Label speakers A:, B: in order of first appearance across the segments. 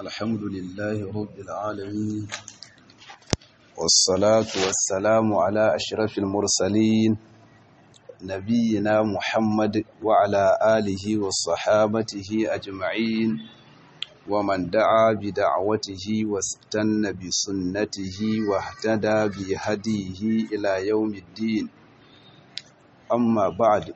A: الحمد لله رب العالمين والصلاة والسلام على أشرف المرسلين نبينا محمد وعلى آله وصحابته أجمعين ومن دعا بدعوته واستنى بسنته واهتدى بهديه إلى يوم الدين أما بعد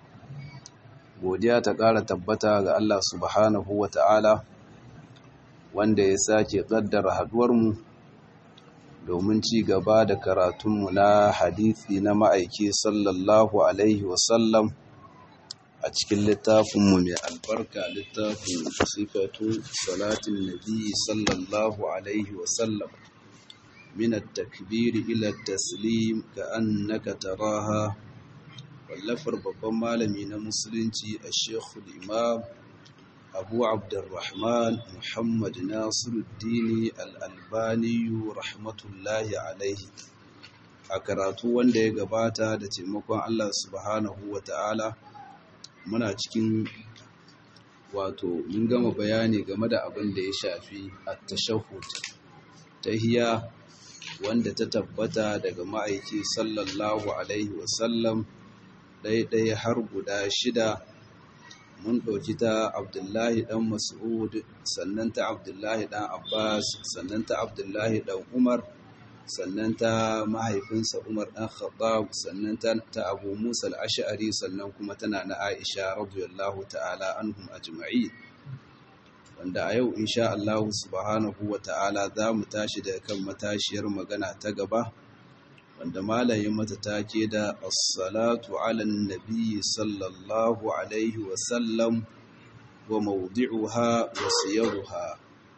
A: godiya ta ƙara tabbata ga Allah subhanahu wa ta'ala wanda ya sake ƙaddara haɗuwarmu domin ci gaba da karatunmu na hadithi na ma'aiki sallallahu Alaihi wasallam a cikin littafinmu mai albarka littafin sifatu salatin nabi sallallahu Alaihi wasallam min takbiri ila taslim ka annaka taraha wallafar babban malami na musulunci a shekul imam abu abdurrahman muhammad nasiruddini al'albaniyu rahmatullahi alaihi a karatu wanda ya gabata da taimakon allah subhanahu wa ta'ala muna cikin wato mun gama bayani game da abin da ya shafi a tashahud tahiya wanda ta tabbata daga ma'aiki sallallahu alaihi wasallam ɗaiɗai har guda shida mun ɗauki ta abdullahi ɗan mas'ud sannan ta abdullahi ɗan abbas sannan ta abdullahi ɗan umar sannan ta mahaifinsa umar ɗan khattab sannan ta abu musa al'ashari sannan kuma tana na aisha radiyallahu ta'ala anhum ajma'i wanda a yau insha Allah subhanahu wa ta'ala za mu tashi da kan matashiyar magana ta gaba wanda malayin mata take da assalatu ala nabi sallallahu alaihi wasallam wa mawdi'uha wa siyaruha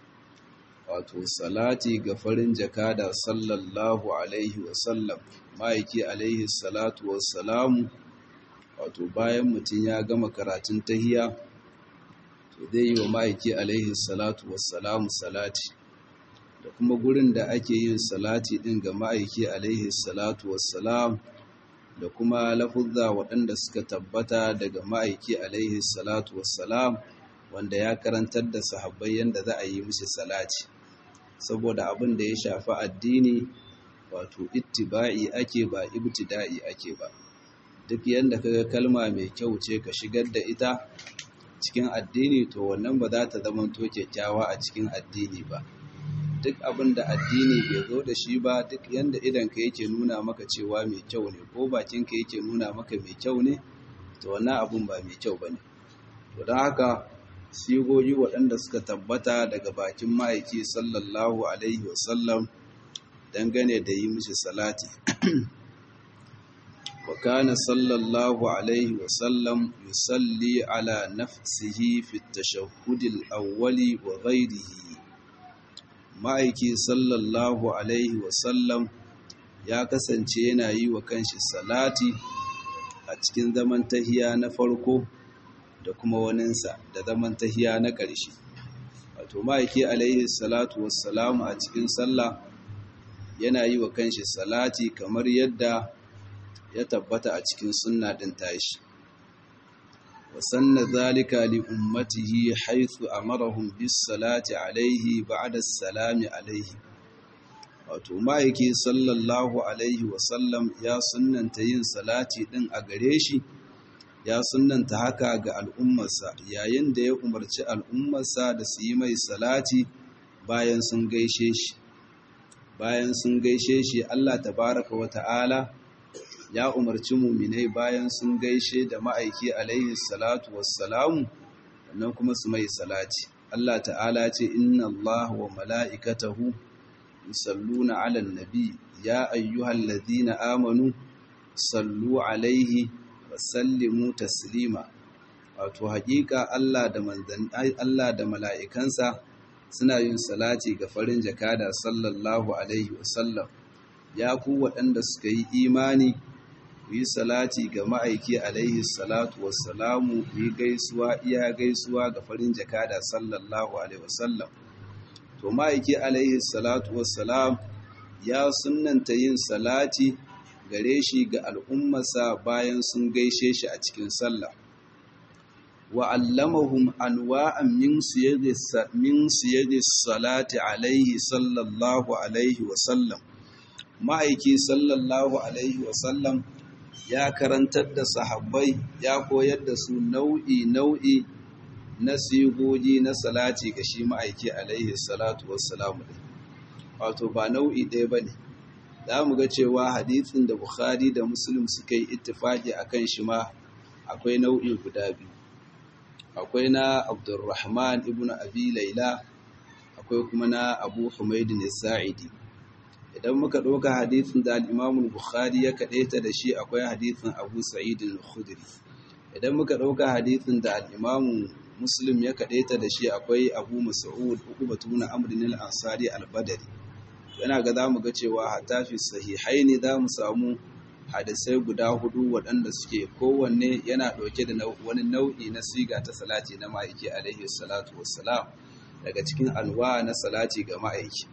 A: wato salati ga farin jakada sallallahu alaihi wasallam ma'aiki alaihi salatu wassalamu wato bayan mutum ya gama karatun tahiya to zai yi wa ma'aiki alaihi salatu wassalamu salati da kuma gurin da ake yin salati ɗin ga ma'aiki alaihi salatu wassalam da kuma lafuzza waɗanda suka tabbata daga ma'aiki alaihi salatu wassalam wanda ya karantar da sahabbai yadda za a yi musu salati saboda abin da ya shafi addini wato ittiba'i ake ba ibtida'i ake ba duk yadda kaga kalma mai kyau ce ka shigar da ita cikin addini to wannan ba za ta zama to kyakkyawa a cikin addini ba duk abin da addini bai zo da shi ba duk yanda idanka yake nuna maka cewa mai kyau ne ko bakinka yake nuna maka mai kyau ne to wannan abin ba mai kyau ba ne to don haka sigogi waɗanda suka tabbata daga bakin ma'aiki sallallahu alaihi wasallam dangane da yi mishi salati wa kana sallallahu alaihi wasallam yusalli ala nafsihi fi tashahhudil awwali wa ghairihi ma'aiki sallallahu alaihi wasallam ya kasance yana yi wa kanshi salati a cikin zaman tahiya na farko da kuma waninsa da zaman tahiya na ƙarshe wato ma'aiki alaihi salatu wassalamu a cikin sallah yana yi wa kanshi salati kamar yadda ya tabbata a cikin sunna ɗin tashi وسن ذلك لأمته حيث أمرهم بالصلاة عليه بعد السلام عليه wato ma'aiki sallallahu alaihi wasallam ya sunanta yin salati ɗin a gare shi ya sunanta haka ga al'ummarsa yayin da ya umarci al'ummarsa da su yi mai salati bayan sun gaishe shi bayan sun gaishe shi Allah tabaraka wa ta'ala ya umarci muminai bayan sun gaishe da ma'aiki alaihi salatu wassalamu wannan kuma su mai salati Allah ta'ala ce inna Allah wa mala'ikatahu yusalluna 'alan nabi ya ayyuhallazina amanu sallu alaihi wa sallimu taslima wato haƙiƙa Allah da manzan Allah da mala'ikansa suna yin salati ga farin jakada sallallahu alaihi wasallam ya ku waɗanda suka yi imani ku yi salati ga ma'aiki alaihi salatu wassalamu ku yi gaisuwa iya gaisuwa ga farin jakada sallallahu alaihi wasallam to ma'aiki alaihi salatu wassalam ya sunanta yin salati gare shi ga al'ummarsa bayan sun gaishe shi a cikin sallah wa allamahum anwa'an min siyagis min siyagis salati alaihi sallallahu alaihi wa sallam ma'aiki sallallahu alaihi wa sallam ya karantar da sahabbai ya koyar da su nau'i nau'i na sigogi na salati ga shi ma'aiki alaihi salatu wassalamu wato ba nau'i ɗaya ba ne za mu ga cewa hadithin da bukhari da muslim suka yi ittifaki a kan shi ma akwai nau'i guda biyu akwai na abdurrahman ibn abi laila akwai kuma na abu humaidin sa'idi idan muka ɗauka hadithin da al'imamun bukhari ya kaɗaita da shi akwai hadithin abu sa'idin khudri idan muka ɗauka hadithin da al'imamun muslim ya kaɗaita da shi akwai abu mas'ud uku batuna amrin al-ansari al-badari yana ga zamu ga cewa hatta fi sahihai ne zamu samu hadisai guda hudu waɗanda suke kowanne yana ɗauke da wani nau'i na siga ta salati na ma'aiki alaihi salatu wassalam daga cikin alwa na salati ga ma'aiki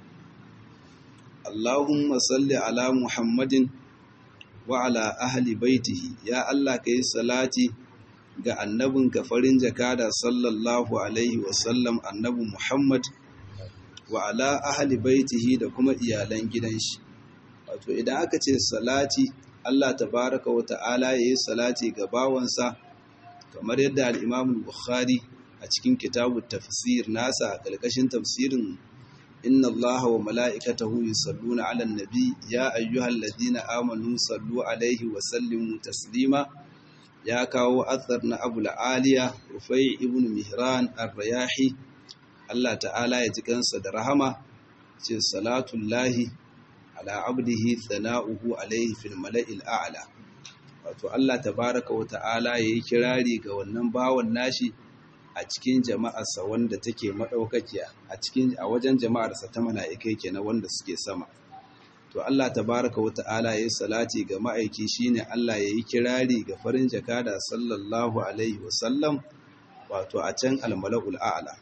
A: Allahumma salli ala Muhammadin wa ala ahli baitihi ya Allah kai salati ga annabinka farin jakada sallallahu alaihi wasallam annabi Muhammad wa ala ahli baitihi da kuma iyalan gidan shi wato idan aka ce salati Allah tabaraka wa ta'ala yayi salati ga bawansa kamar yadda al-Imam Bukhari a cikin kitabut tafsir nasa a kalkashin tafsirin inna Allaha wa mala'ikatahu yusalluna 'alan nabi ya ayyuhalladhina amanu sallu alaihi wa sallimu taslima ya kawo athar na abu la'aliya rufai ibn mihran ar-rayahi Allah ta'ala ya ji kansa da rahama ce salatullahi ala abdihi thana'uhu alaihi fil mala'il a'la wato Allah tabaraka wa ta'ala yayi kirari ga wannan bawan nashi a cikin jama'arsa wanda take madaukakiya a cikin a wajen jama'arsa ta mala'ikai kenan wanda suke sama to Allah tabaraka wa ta'ala yayi salati ga ma'aiki shine Allah yayi kirari ga farin jakada sallallahu alaihi wasallam wato a can almala'ul a'la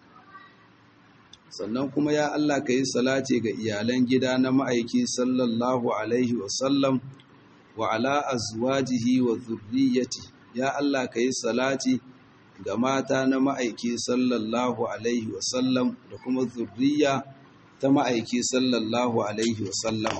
A: sannan kuma ya Allah ka yi salati ga iyalan gida na ma'aiki sallallahu alaihi wasallam wa ala azwajihi wa zurriyyati ya Allah ka yi salati ga mata na ma'aiki sallallahu alaihi wasallam da kuma zurriya ta ma'aiki sallallahu alaihi wasallam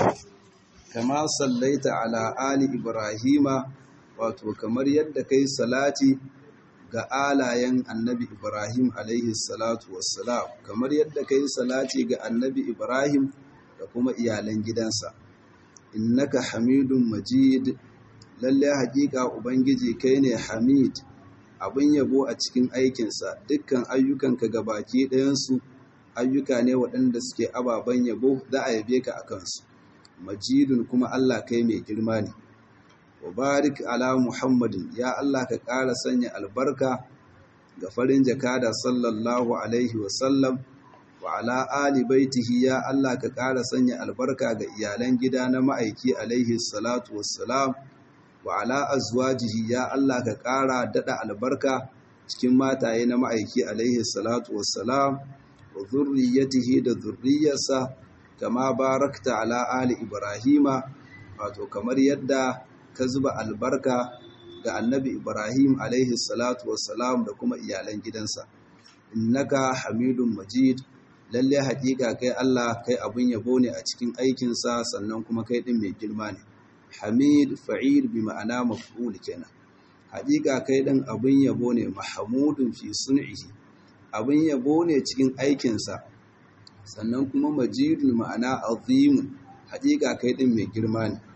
A: kama sallaita ala ali ibrahima wato kamar yadda kai salati ga alayen annabi Ibrahim alaihi salatu wassalam kamar yadda kai salati ga annabi Ibrahim da kuma iyalan gidansa innaka hamidun majid lalle hakika ubangiji kai ne hamid abin yabo a cikin aikinsa dukkan ayyukanka gabaki ɗayansu ayyuka ne waɗanda suke ababen yabo za a yabe ka a kansu majidun kuma Allah kai mai girma ne wa barik ala muhammadin ya Allah ka ƙara sanya albarka ga farin jakada sallallahu alaihi wasallam wa ala ali baitihi ya Allah ka ƙara sanya albarka ga iyalan gida na ma'aiki alaihi salatu wassalam wa ala azwajihi ya Allah ka ƙara daɗa albarka cikin mataye na ma'aiki alaihi salatu wassalam wa zurriyatihi da zurriyarsa kama barakta ala ali ibrahima wato kamar yadda ka zuba albarka ga annabi Ibrahim alaihi salatu wassalam da kuma iyalan gidansa. Innaka hamidun majid, lalle haƙiƙa kai Allah kai abin yabo ne a cikin aikinsa sannan kuma kai ɗin mai girma ne. Hamid fa'il bi ma'ana maf'ul kenan. Haƙiƙa kai ɗin abin yabo ne mahamudun fi sun'ihi. Abin yabo ne cikin aikinsa. Sannan kuma majidun ma'ana azimun. Haƙiƙa kai ɗin mai girma ne.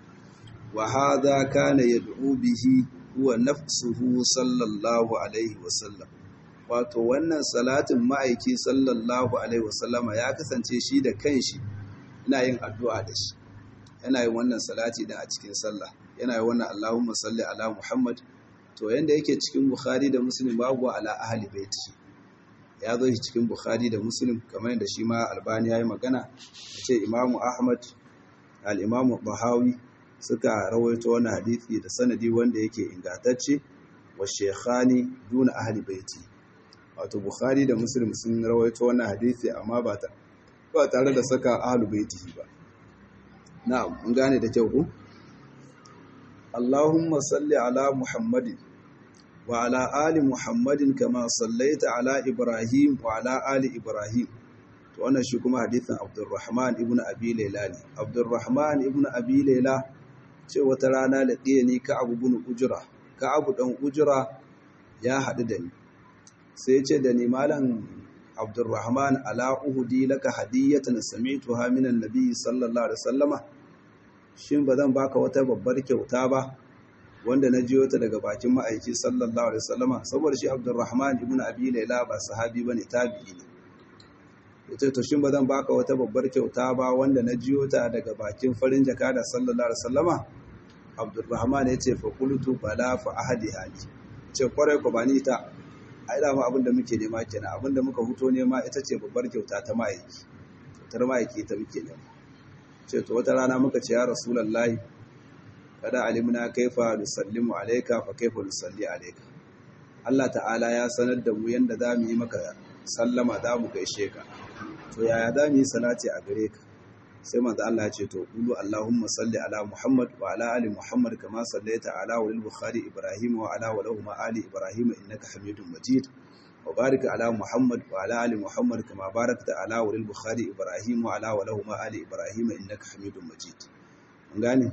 A: وهذا كان يدعو به هو نفسه صلى الله عليه وسلم wato wannan salatin ma'aiki sallallahu alaihi wasallama ya kasance shi da kanshi yana yin addu'a da shi yana yin wannan salati din a cikin sallah yana yin wannan Allahumma salli ala Muhammad to yanda yake cikin Bukhari da Muslim babu ala ahli baiti ya zo shi cikin Bukhari da Muslim kamar yadda shi ma Albani ya yi magana ce Imam Ahmad al-Imam Bahawi suka rawaito wani hadisi da sanadi wanda yake ingantacce wa shekhani duna ahli baiti wato bukhari da muslim sun rawaito wannan hadisi amma ba ta ba tare da saka ahli baiti ba na'am mun gane da kyau ku Allahumma salli ala Muhammadin wa ala ali muhammadin kama sallaita ala ibrahim wa ala ali ibrahim to wannan shi kuma hadithin abdurrahman ibn abi layla ne abdurrahman ibn abi layla ce wata rana da ni ka abu bin ujra ka abu dan ujra ya haɗu da ni sai ce da ni malam abdurrahman ala uhudi laka hadiyatan sami'tuha min annabi sallallahu alaihi wasallama shin ba zan baka wata babbar kyauta ba wanda na jiyo ta daga bakin ma'aiki sallallahu alaihi wasallama saboda shi abdurrahman ibn abi layla ba sahabi bane tabi'i ne yace to shin ba zan baka wata babbar kyauta ba wanda na jiyo ta daga bakin farin jaka da sallallahu alaihi wasallama abdurrahman yace fa qultu bala fa ahadi hali ce kwarai ko bani ta ai da ma abinda muke nema kenan abinda muka huto nema ita ce babbar kyauta ta ma'aiki kyautar ma'aiki ta muke nema ce to wata rana muka ce ya rasulullahi kada alimna kaifa nusallimu alayka fa kaifa nusalli alayka Allah ta'ala ya sanar da mu yanda za mu yi maka sallama za mu gaishe ka to yaya za mu yi salati a gare ka sai manzo Allah ya ce to qulu Allahumma salli ala Muhammad wa ala ali Muhammad kama sallaita ala walil Bukhari Ibrahim wa ala walahuma ali Ibrahim innaka Hamidum Majid wa barik ala Muhammad wa ala ali Muhammad kama barakta ala walil Bukhari Ibrahim wa ala walahuma ali Ibrahim innaka Hamidum Majid mun gane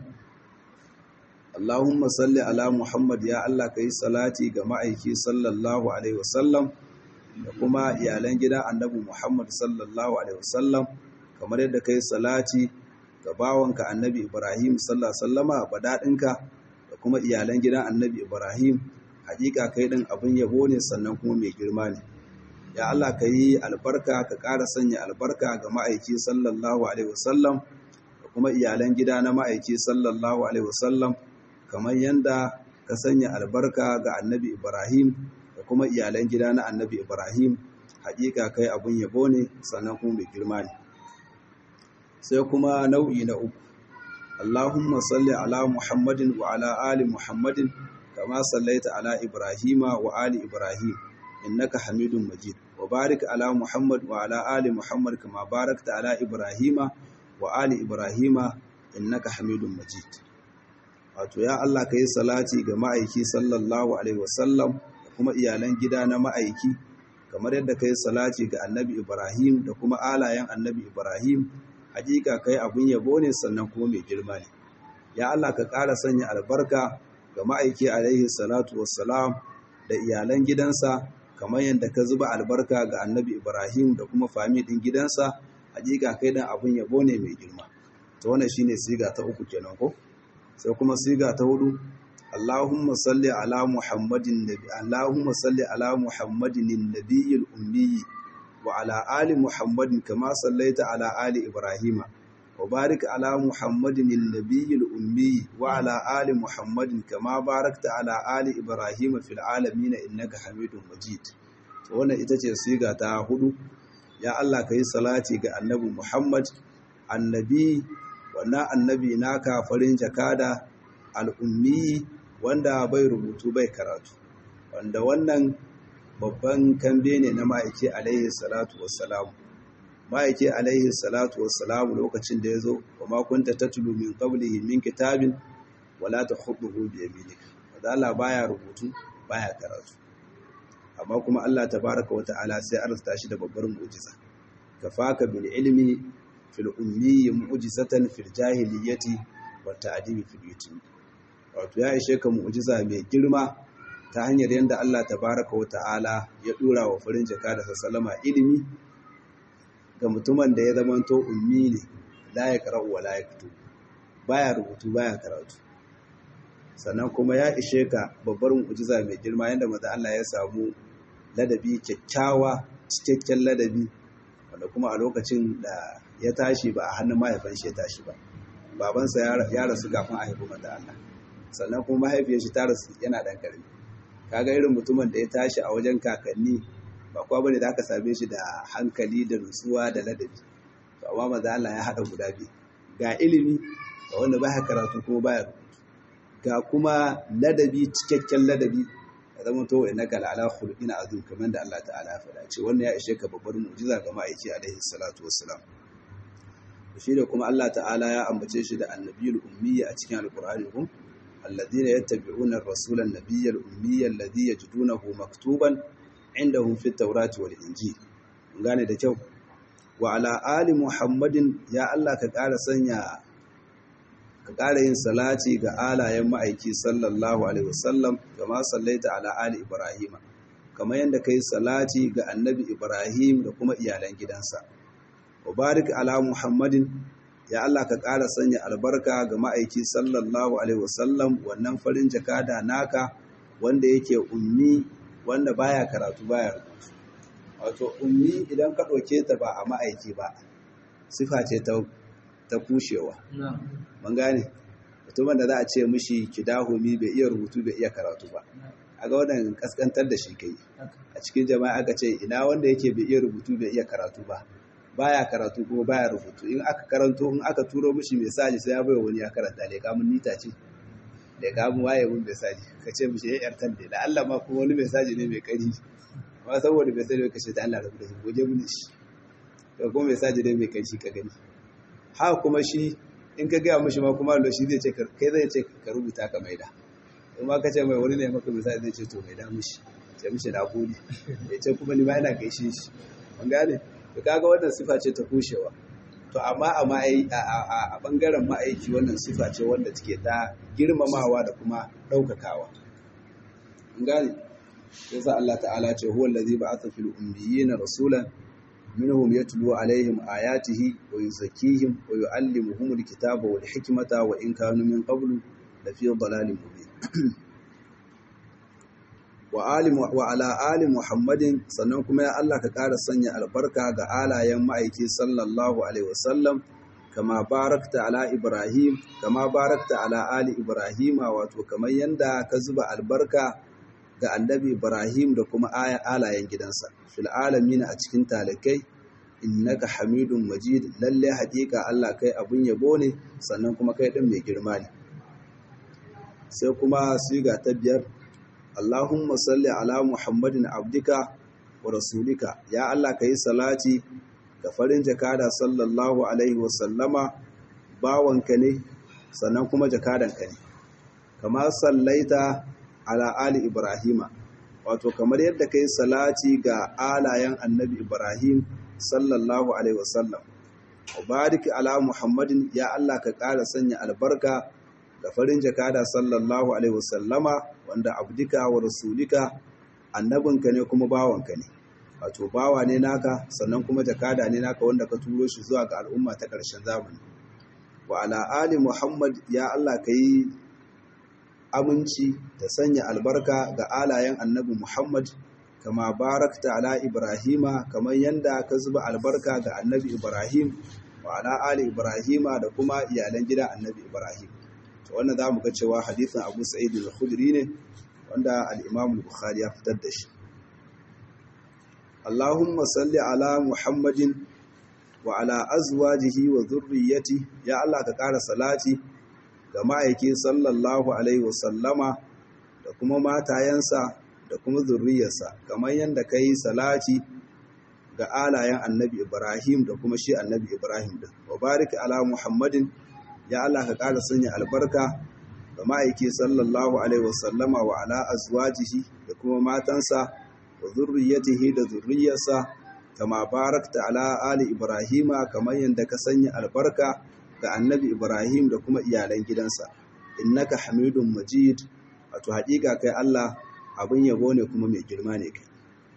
A: Allahumma salli ala Muhammad ya Allah kai salati ga ma'aiki sallallahu alaihi wasallam da kuma iyalan gidan Annabi Muhammad sallallahu alaihi wasallam kamar yadda kai salati ga bawanka annabi Ibrahim sallallahu sallama badadinka da kuma iyalan gidan annabi Ibrahim hakika kai din abin yabo ne sannan kuma mai girma ne ya Allah ka yi albarka ka ƙara sanya albarka ga ma'aiki sallallahu alaihi wasallam da kuma iyalan gida na ma'aiki sallallahu alaihi wasallam kamar yadda ka sanya albarka ga annabi Ibrahim da kuma iyalan gida na annabi Ibrahim hakika kai abin yabo ne sannan kuma mai girma ne sai kuma nau'i na uku Allahumma salli ala Muhammadin wa ala ali Muhammadin kama sallaita ala Ibrahima wa ali Ibrahim innaka Hamidum Majid wa barik ala Muhammad wa ala ali Muhammad kama barakta ala Ibrahima wa ali Ibrahima innaka Hamidum Majid wato ya Allah kai salati ga ma'aiki sallallahu alaihi wasallam da kuma iyalan gida na ma'aiki kamar yadda kai salati ga Annabi Ibrahim da kuma alayen Annabi Ibrahim hakika kai abun yabo ne sannan kuma mai girma ne ya Allah ka ƙara sanya albarka ga ma'aiki alaihi salatu wassalam da iyalan gidansa kamar yadda ka zuba albarka ga annabi ibrahim da kuma fami ɗin gidansa hakika kai dan abun yabo ne mai girma to wannan shine siga ta uku kenan ko sai kuma siga ta hudu Allahumma salli ala Muhammadin nabi Allahumma salli ala Muhammadin nabiyil ummi وعلى آل محمد كما صليت على آل إبراهيم وبارك على محمد النبي الأمي وعلى آل محمد كما باركت على آل إبراهيم في العالمين إنك حميد مجيد wannan ita ce siga ta hudu ya Allah ka yi salati ga annabi Muhammad annabi wannan annabi naka farin jakada al'ummi wanda bai rubutu bai karatu wanda wannan babban kambe ne na ma'aiki alaihi salatu wassalamu ma'aiki alaihi salatu wassalamu lokacin da ya zo wa makunta ta tulu min qablihi min kitabin wala ta khuduhu bi yaminika wanda Allah baya rubutu baya karatu amma kuma Allah tabaraka wa ta'ala sai arzuta shi da babbar mu'jiza kafaka bil ilmi fil ummi mu'jizatan fil jahiliyyati wa ta'dibi fil yutimi wato ya ishe ka mu'jiza mai girma ta hanyar yadda Allah tabaraka wa ta'ala ya dura wa farin jaka da sallama ilimi ga mutumin da ya zamanto ummi ne la ya qara'u wa la yaktu baya rubutu baya karatu sannan kuma ya ishe ka babbar mu'jiza mai girma yadda maza Allah ya samu ladabi kyakkyawa cikakken ladabi wanda kuma a lokacin da ya tashi ba a hannun mahaifin shi ya tashi ba babansa ya rasu kafin a haifi maza Allah sannan kuma mahaifiyar shi ta rasu yana dan karami kaga irin mutumin da ya tashi a wajen kakanni ba kwa bane da aka same shi da hankali da nutsuwa da ladabi to amma maza Allah ya hada guda biyu ga ilimi ga wanda baya karatu kuma baya rubutu ga kuma ladabi cikakken ladabi ya zama to wa innaka la'ala khuluqin azim kamar da Allah ta'ala ya faɗa ce wannan ya ishe ka babbar mu'jiza ga ma'aiki alaihi salatu wassalam shi da kuma Allah ta'ala ya ambace shi da annabiyul ummi a cikin alqur'ani ko alladhina yattabi'una ar-rasula an-nabiyya al-ummiyya alladhi yajidunahu maktuban indahum fit tawrati wal injil gane da kyau wa ala ali muhammadin ya Allah ka ƙara sanya ka ƙara yin salati ga alayen ma'aiki sallallahu alaihi wasallam kama sallaita ala ali ibrahima kamar yadda kai salati ga annabi ibrahim da kuma iyalan gidansa wa barik ala muhammadin ya Allah ka ƙara sanya albarka ga ma'aiki sallallahu alaihi wasallam wannan farin jakada naka wanda yake ummi wanda baya karatu baya rubutu wato ummi idan ka ɗauke ta ba a ma'aiki ba sifa ce ta ta kushewa mun gane mutumin da za a ce mishi kidahumi bai iya rubutu bai iya karatu ba a ga wannan kaskantar da shi kai a cikin jama'a aka ce ina wanda yake bai iya rubutu bai iya karatu ba baya karatu kuma baya rubutu in aka karanto in aka turo mishi mesaji sai ya baiwa wani ya karanta da kamun nita ce da kamun waye mun mesaji ka ce mishi ya yartan da Allah ma kuma wani mesaji ne mai kari amma saboda bai sani ka ce da Allah rabu da shi goje mun shi to kuma mesaji ne mai kari shi ka gani haka kuma shi in ka gaya mishi ma kuma lo shi zai ce kai zai ce ka rubuta ka maida in ma ka ce mai wani ne maka mesaji zai ce to maida mishi ce mishi na gode ya ce kuma ni ma ina gaishe shi mun gane to kaga wannan sifa ce ta kushewa to amma a a bangaren ma'aiki wannan sifa ce wanda take ta girmamawa da kuma ɗaukakawa mun gane yasa Allah ta'ala ce huwa allazi ba'atha fil ummiyina rasulan minhum yatlu alaihim ayatihi wa yuzakkihim wa yu'allimuhum alkitaba wal hikmata wa in kanu min qablu la fi dhalalin mubin wa ala ali muhammadin sannan kuma ya Allah ka ƙara sanya albarka ga alayen ma'aiki sallallahu alaihi wasallam kama barakta ala ibrahim kama barakta ala ali ibrahima wato kamar yanda ka zuba albarka ga annabi ibrahim da kuma alayen gidansa fil alamin a cikin talakai innaka hamidun majid lalle haƙiƙa Allah kai abun yabo ne sannan kuma kai din mai girma ne sai kuma siga ta biyar Allahumma salli ala Muhammadin abdika wa rasulika ya Allah ka yi salati ga farin jakada sallallahu alaihi wasallama bawanka ne sannan kuma jakadanka ne kama sallaita ala ali ibrahima wato kamar yadda ka yi salati ga alayen annabi ibrahim sallallahu alaihi wasallam wa barik ala Muhammadin ya Allah ka ƙara sanya albarka da farin jakada sallallahu alaihi wasallama wanda abdika wa rasulika annabinka ne kuma bawanka ne wato bawa ne naka sannan kuma jakada ne naka wanda ka turo shi zuwa ga al'umma ta ƙarshen zamani wa ala ali muhammad ya Allah ka yi aminci da sanya albarka ga alayen annabi muhammad kama barakta ala ibrahima kamar yanda ka zuba albarka ga annabi ibrahim wa ala ali ibrahima da kuma iyalan gidan annabi ibrahim to wannan za mu ga cewa hadisin abu sa'id al-khudri ne wanda al-imam al-bukhari ya fitar da shi Allahumma salli ala Muhammadin wa ala azwajihi wa dhurriyyati ya Allah ka ƙara salati ga ma'aiki sallallahu alaihi wa sallama da kuma matayensa da kuma zurriyarsa kamar yadda ka yi salati ga alayen annabi Ibrahim da kuma shi annabi Ibrahim din wa barik ala Muhammadin ya Allah ka ƙara sanya albarka ga ma'aiki sallallahu alaihi wasallama wa ala azwajihi da kuma matansa wa zurriyatihi da zurriyarsa kama barakta ala ali ibrahima kamar yadda ka sanya albarka ga annabi ibrahim da kuma iyalan gidansa innaka hamidun majid wato haƙiƙa kai Allah abin yabo ne kuma mai girma ne kai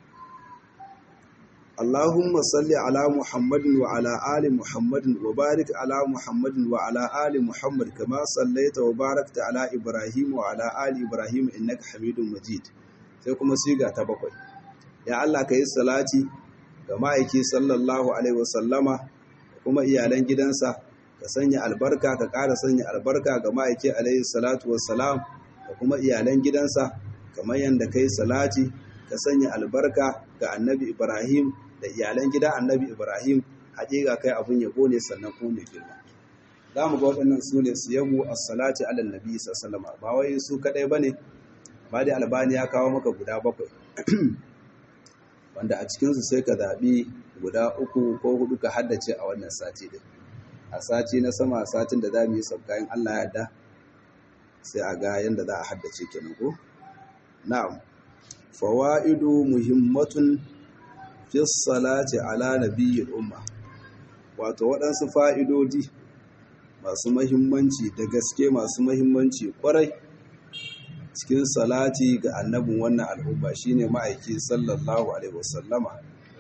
A: اللهم صل على محمد وعلى آل محمد وبارك على محمد وعلى آل محمد كما صليت وباركت على إبراهيم وعلى آل إبراهيم إنك حميد مجيد sai kuma siga ta bakwai ya Allah ka yi salati ga ma'aiki sallallahu alaihi wasallama kuma iyalan gidansa ka sanya albarka ka ƙara sanya albarka ga ma'aiki alaihi salatu wassalam da kuma iyalan gidansa kamar yadda ka yi salati ka sanya albarka ga annabi Ibrahim da iyalan gida annabi Ibrahim haƙiƙa kai abun yabo ne sannan ko mai girma za mu ga waɗannan su ne su yabo as-salati ala nabi sallallahu ba wai su kadai bane ba da albani ya kawo maka guda bakwai wanda a cikinsu sai ka zaɓi guda uku ko hudu ka haddace a wannan sati din a sati na sama satin da za mu yi sabkayin Allah ya da sai a ga yadda za a haddace kenan ko na'am fawaidu muhimmatun fi salati ala nabiyyil umma wato waɗansu fa'idodi masu mahimmanci da gaske masu mahimmanci kwarai cikin salati ga annabin wannan al'umma shine ma'aiki sallallahu alaihi wasallama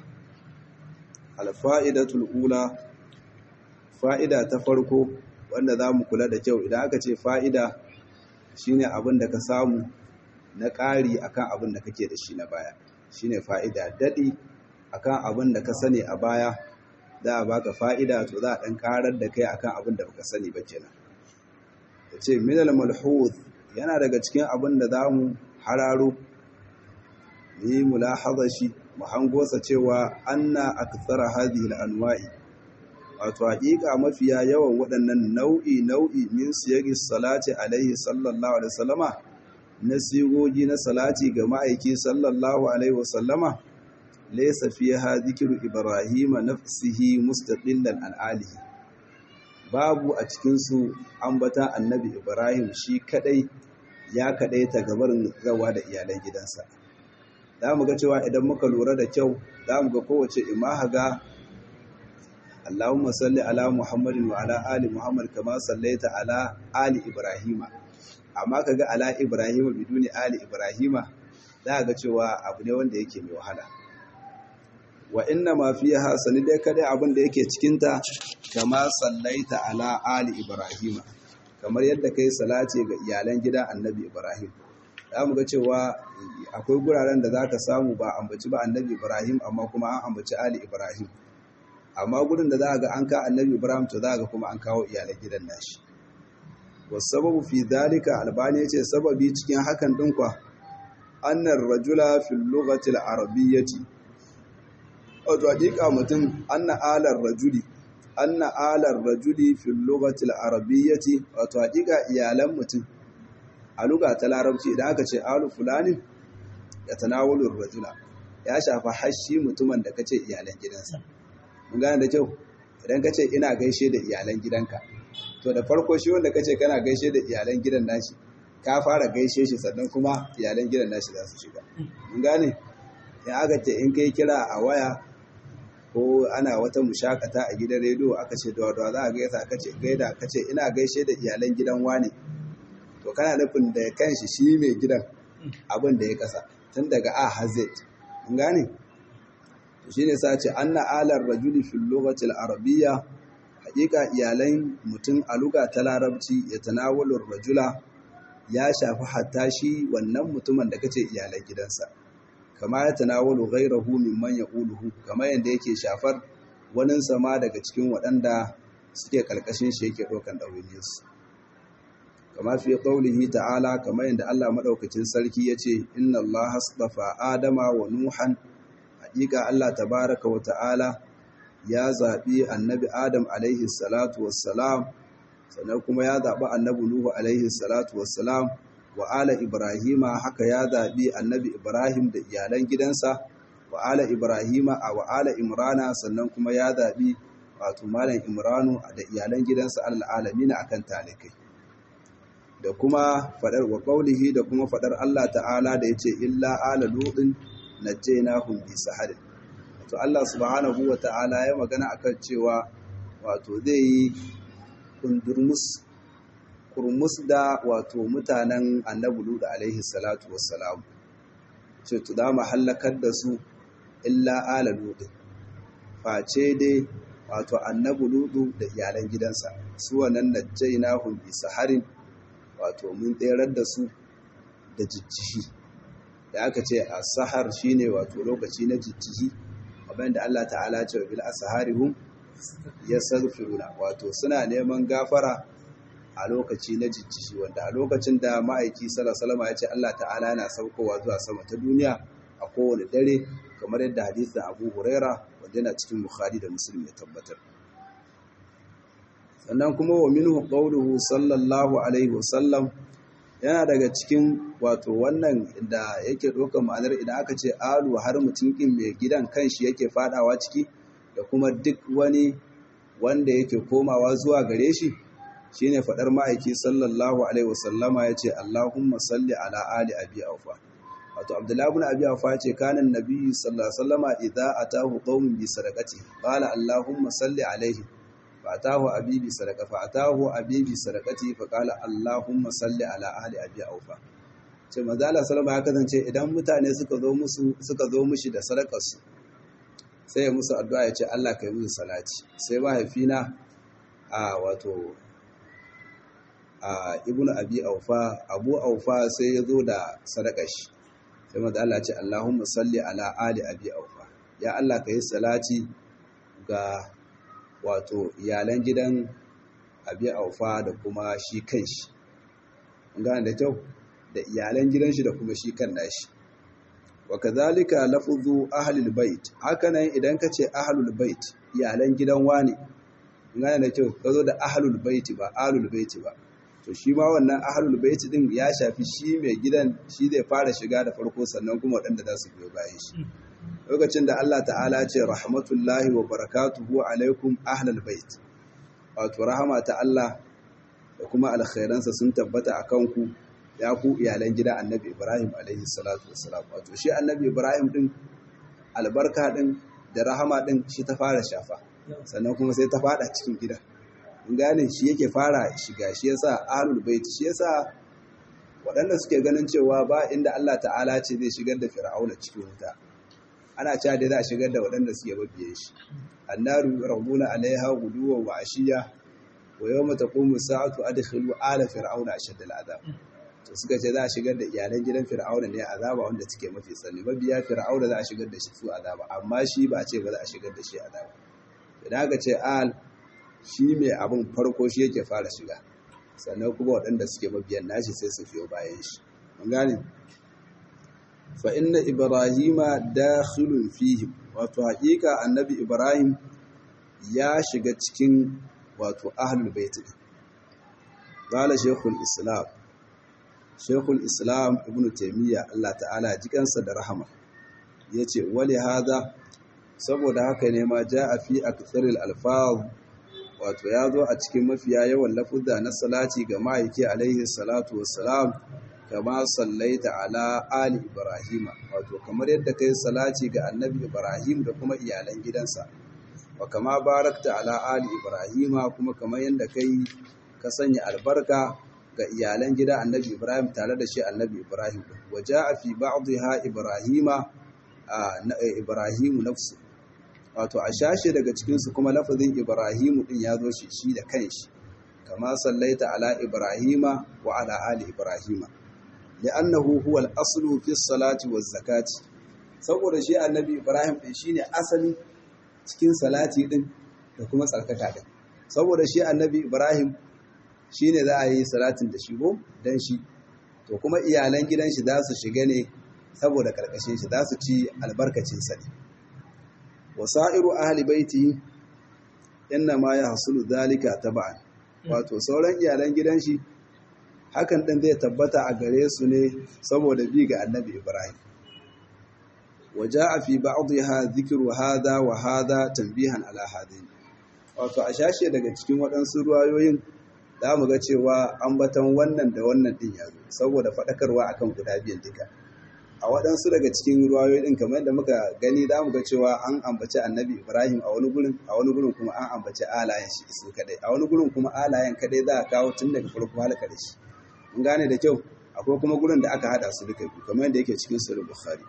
A: alfa'idatul ula fa'ida ta farko wanda za mu kula da kyau idan aka ce fa'ida shine abin da ka samu na ƙari akan abin da kake da shi na baya shine fa'ida daɗi akan abin da ka sani a baya za a baka fa'ida to za a ɗan ƙarar da kai akan abin da baka sani ba kenan ya ce minal malhuz yana daga cikin abin da za mu hararo yi mulahaza shi mu hangosa cewa anna aktsara hadhihi al-anwa'i wato haƙiƙa mafiya yawan waɗannan nau'i nau'i min siyagi salati alaihi sallallahu alaihi wasallama na sigogi na salati ga ma'aiki sallallahu alaihi wasallama laysa fiha dhikru ibrahima nafsihi mustaqillan an alihi babu a cikin su ambata annabi ibrahim shi kadai ya kadai ta gabarin zawa da iyalan gidansa za mu ga cewa idan muka lura da kyau za mu ga kowace imaha ga Allahumma salli ala Muhammadin wa ala ali Muhammad kama sallaita ala ali Ibrahima amma kaga ala Ibrahima biduni ali Ibrahima za ga cewa abu ne wanda yake mai wahala wa inna ma fiha sani dai kada abin da yake cikin ta kama sallaita ala ali Ibrahima kamar yadda kai salati ga iyalan gidan Annabi Ibrahim za mu ga cewa akwai guraren da za ka samu ba ambaci ba Annabi Ibrahim amma kuma an ambaci ali Ibrahim amma gudun da za ga an ka annabi ibrahim to za ga kuma an kawo iyalan gidan nashi wasababu fi dalika albani yace sababi cikin hakan din kwa annar rajula fil lughati al arabiyyati wato hakika mutum anna alar rajuli anna alar rajuli fil lughati al arabiyyati wato hakika iyalan mutum a lugha ta larabci idan aka ce alu fulani ya tanawulu rajula ya shafa hashi mutumin da kace iyalan gidansa mun gane da kyau idan ka ce ina gaishe da iyalan gidanka to da farko shi wanda ka ce kana gaishe da iyalan gidan nashi ka fara gaishe shi sannan kuma iyalan gidan nashi za su shiga mun gane in aka ce in kai kira a waya ko ana wata mushakata a gidan rediyo aka ce da za a gaisa ka ce gaida ka ce ina gaishe da iyalan gidan wane to kana nufin da kanshi shi mai gidan abin da ya kasa tun daga a har mun gane shi ne sa ce anna alar rajuli fil lughati al-arabiyya hakika iyalan mutum a luga ta larabci ya tanawalu rajula ya shafi hatta shi wannan mutumin da kace iyalan gidansa kama ya tanawalu ghayrahu mimman yaquluhu kama yanda yake shafar wani sama daga cikin waɗanda suke karkashin shi yake dokan dawainiyarsu kama fi qaulihi ta'ala kama yanda Allah madaukakin sarki yace inna Allah astafa adama wa nuhan hakika Allah tabaraka wa ta'ala ya zaɓi annabi Adam alaihi salatu wassalam sannan kuma ya zaɓi annabi Nuhu alaihi salatu wassalam wa ala Ibrahima haka ya zaɓi annabi Ibrahim da iyalan gidansa wa ala Ibrahima a wa ala Imrana sannan kuma ya zaɓi wato malam Imranu da iyalan gidansa al'alamin akan talikai da kuma fadar wa qaulihi da kuma fadar Allah ta'ala da yace illa ala lutin najjaynahum bi saharin wato Allah subhanahu wa ta'ala ya magana akan cewa wato zai yi kundurmus kurmus da wato mutanen annabi Lut alaihi salatu wassalam ce to da mahallakar da su illa ala Lut face dai wato annabi Lut da iyalan gidansa su wannan najjaynahum bi saharin wato mun tserar da su da jijjihi da aka ce a sahar shine wato lokaci na jijjihi abin da Allah ta'ala ce wa bil asharihum yastaghfiruna wato suna neman gafara a lokaci na jijjihi wanda a lokacin da ma'aiki sallallahu ya ce Allah ta'ala yana saukowa zuwa sama ta duniya a kowane dare kamar yadda hadisin Abu Huraira wanda yana cikin Bukhari da Muslim ya tabbatar sannan kuma wa minhu qawluhu sallallahu alaihi wasallam yana daga cikin wato wannan da yake ɗaukar ma'anar idan aka ce alu har mutum ƙin mai gidan kanshi yake fadawa ciki da kuma duk wani wanda yake komawa zuwa gare shi shine fadar ma'aiki sallallahu alaihi wasallama yace Allahumma salli ala ali abi aufa wato Abdullahi ibn abi aufa yace kana annabi sallallahu alaihi wasallama idza atahu qaumun bi sadaqati qala Allahumma salli alaihi fa atahu abi bi sadaqa fa atahu abi bi sadaqati fa qala Allahumma salli ala ali abi aufa ce manzo Allah sallama ya kasance idan mutane suka zo musu suka zo mishi da sadakarsu sai ya musu addu'a ya ce Allah ka yi musu salati sai mahaifina a wato a ibn abi aufa abu aufa sai ya zo da sadakar shi sai manzo Allah ce Allahumma salli ala ali abi aufa ya Allah ka yi salati ga wato iyalan gidan abi aufa da kuma shi kanshi gane da kyau da iyalan gidan shi da kuma shi kan nashi wa kadhalika lafzu ahlul bait hakanan idan ka ce ahlul bait iyalan gidan wani gane da kyau kazo da ahlul bait ba ahlul bait ba to shi ma wannan ahlul bait din ya shafi shi mai gidan shi zai fara shiga da farko sannan kuma waɗanda za su biyo bayan shi lokacin da Allah ta'ala ce rahmatullahi wa barakatuhu alaikum ahlul bait wato rahama ta Allah da kuma alkhairansa sun tabbata akan ku ya ku iyalan gida annabi Ibrahim alaihi salatu wassalam wato shi annabi Ibrahim din albarka din da rahama din shi ta fara shafa sannan kuma sai ta fada cikin gida in gane shi yake fara shiga shi yasa ahlul bait shi yasa waɗanda suke ganin cewa ba inda Allah ta'ala ce zai shigar da fir'auna cikin wuta ana cewa dai za a shigar da waɗanda suke mabiye shi annaru rabbuna alaiha guduwa wa ashiya wa yawma taqumu sa'atu adkhilu ala fir'auna ashadda al'adab to suka ce za a shigar da iyalan gidan fir'auna ne azaba wanda suke mafi tsanani mabiya fir'auna za a shigar da shi su azaba amma shi ba a ce ba za a shigar da shi azaba idan aka ce al shi mai abin farko shi yake fara shiga sannan kuma waɗanda suke mabiyan nashi sai su fiye bayan shi mun gane fa inna ibrahima dakhilun fihim wato haƙiƙa annabi ibrahim ya shiga cikin wato ahlul bait qala shaykhul islam shaykhul islam ibnu taymiya Allah ta'ala jikansa da rahama yace wali hada saboda haka ne ma ja'a fi aktsaril alfaz wato ya zo a cikin mafiya yawan lafuzza na salati ga ma'aiki alaihi salatu wassalam kama sallaita ala ali ibrahima wato kamar yadda kai salati ga annabi ibrahim da kuma iyalan gidansa wa kama barakta ala ali ibrahima kuma kamar yadda kai ka sanya albarka ga iyalan gida annabi ibrahim tare da shi annabi ibrahim wa ja'a fi ba'dha ibrahima ibrahimu nafsu wato a shashe daga cikinsu kuma lafazin ibrahimu din ya zo shi shi da kanshi kama sallaita ala ibrahima wa ala ali ibrahima li'annahu huwa al-aslu fi salati waz zakati saboda shi annabi ibrahim din shine asali cikin salati din da kuma tsarkaka din saboda shi annabi ibrahim shine za a yi salatin da shigo dan shi to kuma iyalan gidan shi za su shiga ne saboda karkashin shi za su ci albarkacin sa ne wasa'iru ahli baiti inna ma ya hasulu zalika taba'an wato sauran iyalan gidan shi hakan din zai tabbata a gare su ne saboda bi ga annabi ibrahim waja'a fi ba'dha dhikru hadha wa hadha tanbihan ala hadin wato a shashe daga cikin waɗansu ruwayoyin za mu ga cewa ambaton wannan da wannan din yazo saboda faɗakarwa akan guda biyan duka a waɗansu daga cikin ruwayoyi ɗin kamar yadda muka gani za mu ga cewa an ambaci annabi ibrahim a wani gurin a wani gurin kuma an ambaci alayen shi su kadai a wani gurin kuma alayen kadai za a kawo tun daga farko halaka da shi mun gane da kyau akwai kuma gurin da aka hada su duka biyu kamar yadda yake cikin sahih bukhari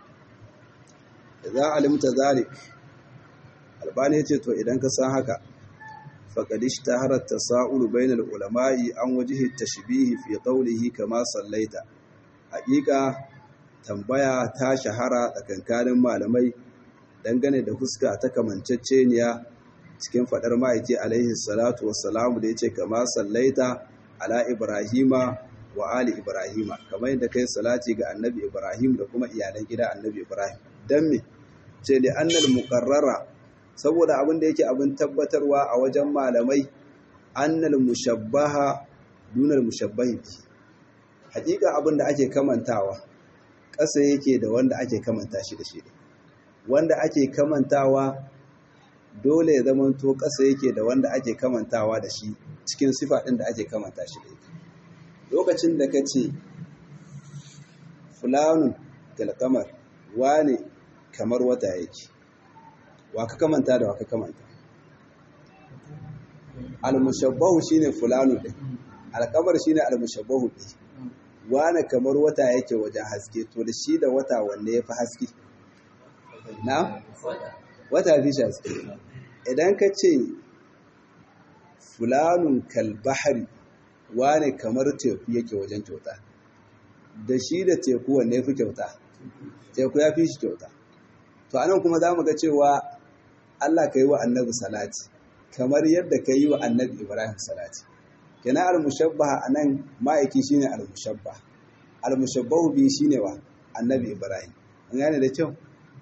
A: da za alimta zalik albani yace to idan ka san haka faqad ishtahara at-tasa'ul bainal ulama'i an wajhi at-tashbih fi qawlihi kama sallaita haƙiƙa tambaya ta shahara tsakankanin malamai dangane da fuska ta kamanceceniya cikin fadar ma'aiki alaihi salatu wassalamu da yace kama sallaita ala ibrahima wa ali ibrahima kamar yadda kai salati ga annabi ibrahim da kuma iyalan gida annabi ibrahim dan me ce li annal muqarrara saboda abin da yake abin tabbatarwa a wajen malamai annal mushabbaha dunal mushabbahi hakika abin da ake kamantawa ƙasa yake da wanda ake kamanta shi da shi wanda ake kamantawa dole ya zama to ƙasa yake da wanda ake kamantawa da shi cikin sifa ɗin da ake kamanta shi da ita lokacin da ka ce fulanun kalkamar wane kamar wata yake wa ka kamanta da wa ka kamanta almushabbahu shine fulanun ɗin alkamar shine almushabbahu ɗin wane kamar wata yake wajen haske to da shi da wata wanne ya fi haske na wata fi shi haske idan ka ce fulanun kalbahari wane kamar teku yake wajen kyauta da shi da teku wanne fi kyauta teku ya fi shi kyauta to anan kuma za mu ga cewa Allah ka yi wa annabi salati kamar yadda ka yi wa annabi ibrahim salati kina al-mushabbaha anan ma'aiki shine al-mushabbah al-mushabbahu bi shine wa annabi ibrahim mun gane da kyau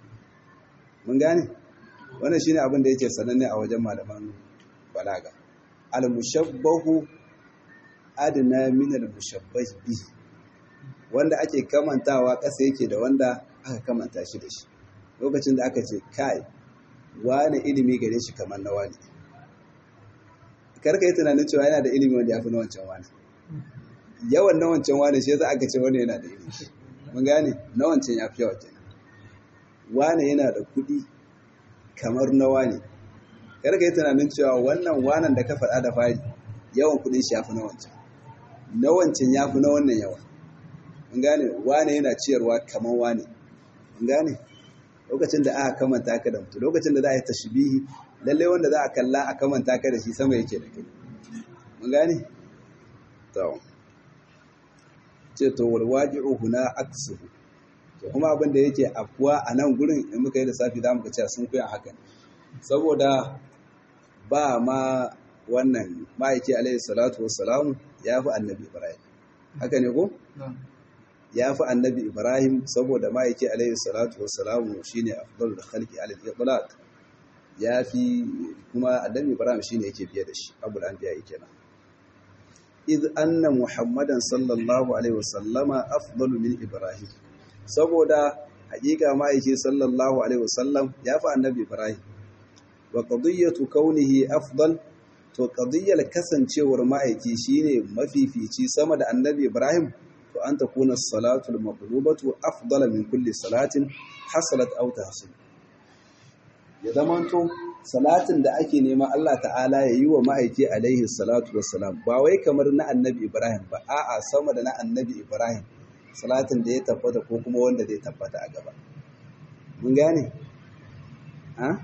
A: mun gane wannan shine abin da yake sananne a wajen malaman balaga al-mushabbahu adna min al-mushabbah bi wanda ake kamantawa ƙasa yake da wanda aka kamanta shi da shi lokacin da aka ce kai wani ilimi gare shi kamar na wani karka yi tunanin cewa yana da ilimi wanda ya fi na wancan wani yawan na wancan wani shi yasa aka ce wani yana da ilimi mun gane na wancan ya fi yawa kenan wani yana da kuɗi kamar na wani karka yi tunanin cewa wannan wanan da ka faɗa da fari yawan kuɗin shi ya fi na wancan na wancan ya fi na wannan yawa mun gane wani yana ciyarwa kamar wani mun gane lokacin da aka kamanta ka da mutu lokacin da za a yi tashbihi lallai wanda za a kalla a kamanta ka da shi sama yake da kai mun gane to ce to wal waji'u huna aksuhu to kuma abin da yake afkuwa a nan gurin in muka yi lissafi za mu ga cewa sun kuyan hakan saboda ba ma wannan ma'aiki alaihi salatu wassalamu ya fi annabi ibrahim haka ne ko ya fi annabi ibrahim saboda ma'aiki alaihi salatu wassalamu shine afdalul khalqi alal itlaq ya fi kuma annabi ibrahim shine yake biye da shi abul anbiya yake nan iz anna muhammadan sallallahu alaihi wasallama afdalu min ibrahim saboda hakika ma'aiki sallallahu alaihi wasallam ya fi annabi ibrahim wa qadiyatu kaunihi afdal to qadiyyar kasancewar ma'aiki shine mafifici sama da annabi ibrahim to an takuna salatu al-maqlubatu afdala min kulli salatin hasalat aw tahsil ya zamanto salatin da ake nema Allah ta'ala ya yi wa ma'aiki alaihi salatu wassalam ba wai kamar na annabi Ibrahim ba a'a sama da na annabi Ibrahim salatin da ya tabbata ko kuma wanda zai tabbata a gaba mun gane ha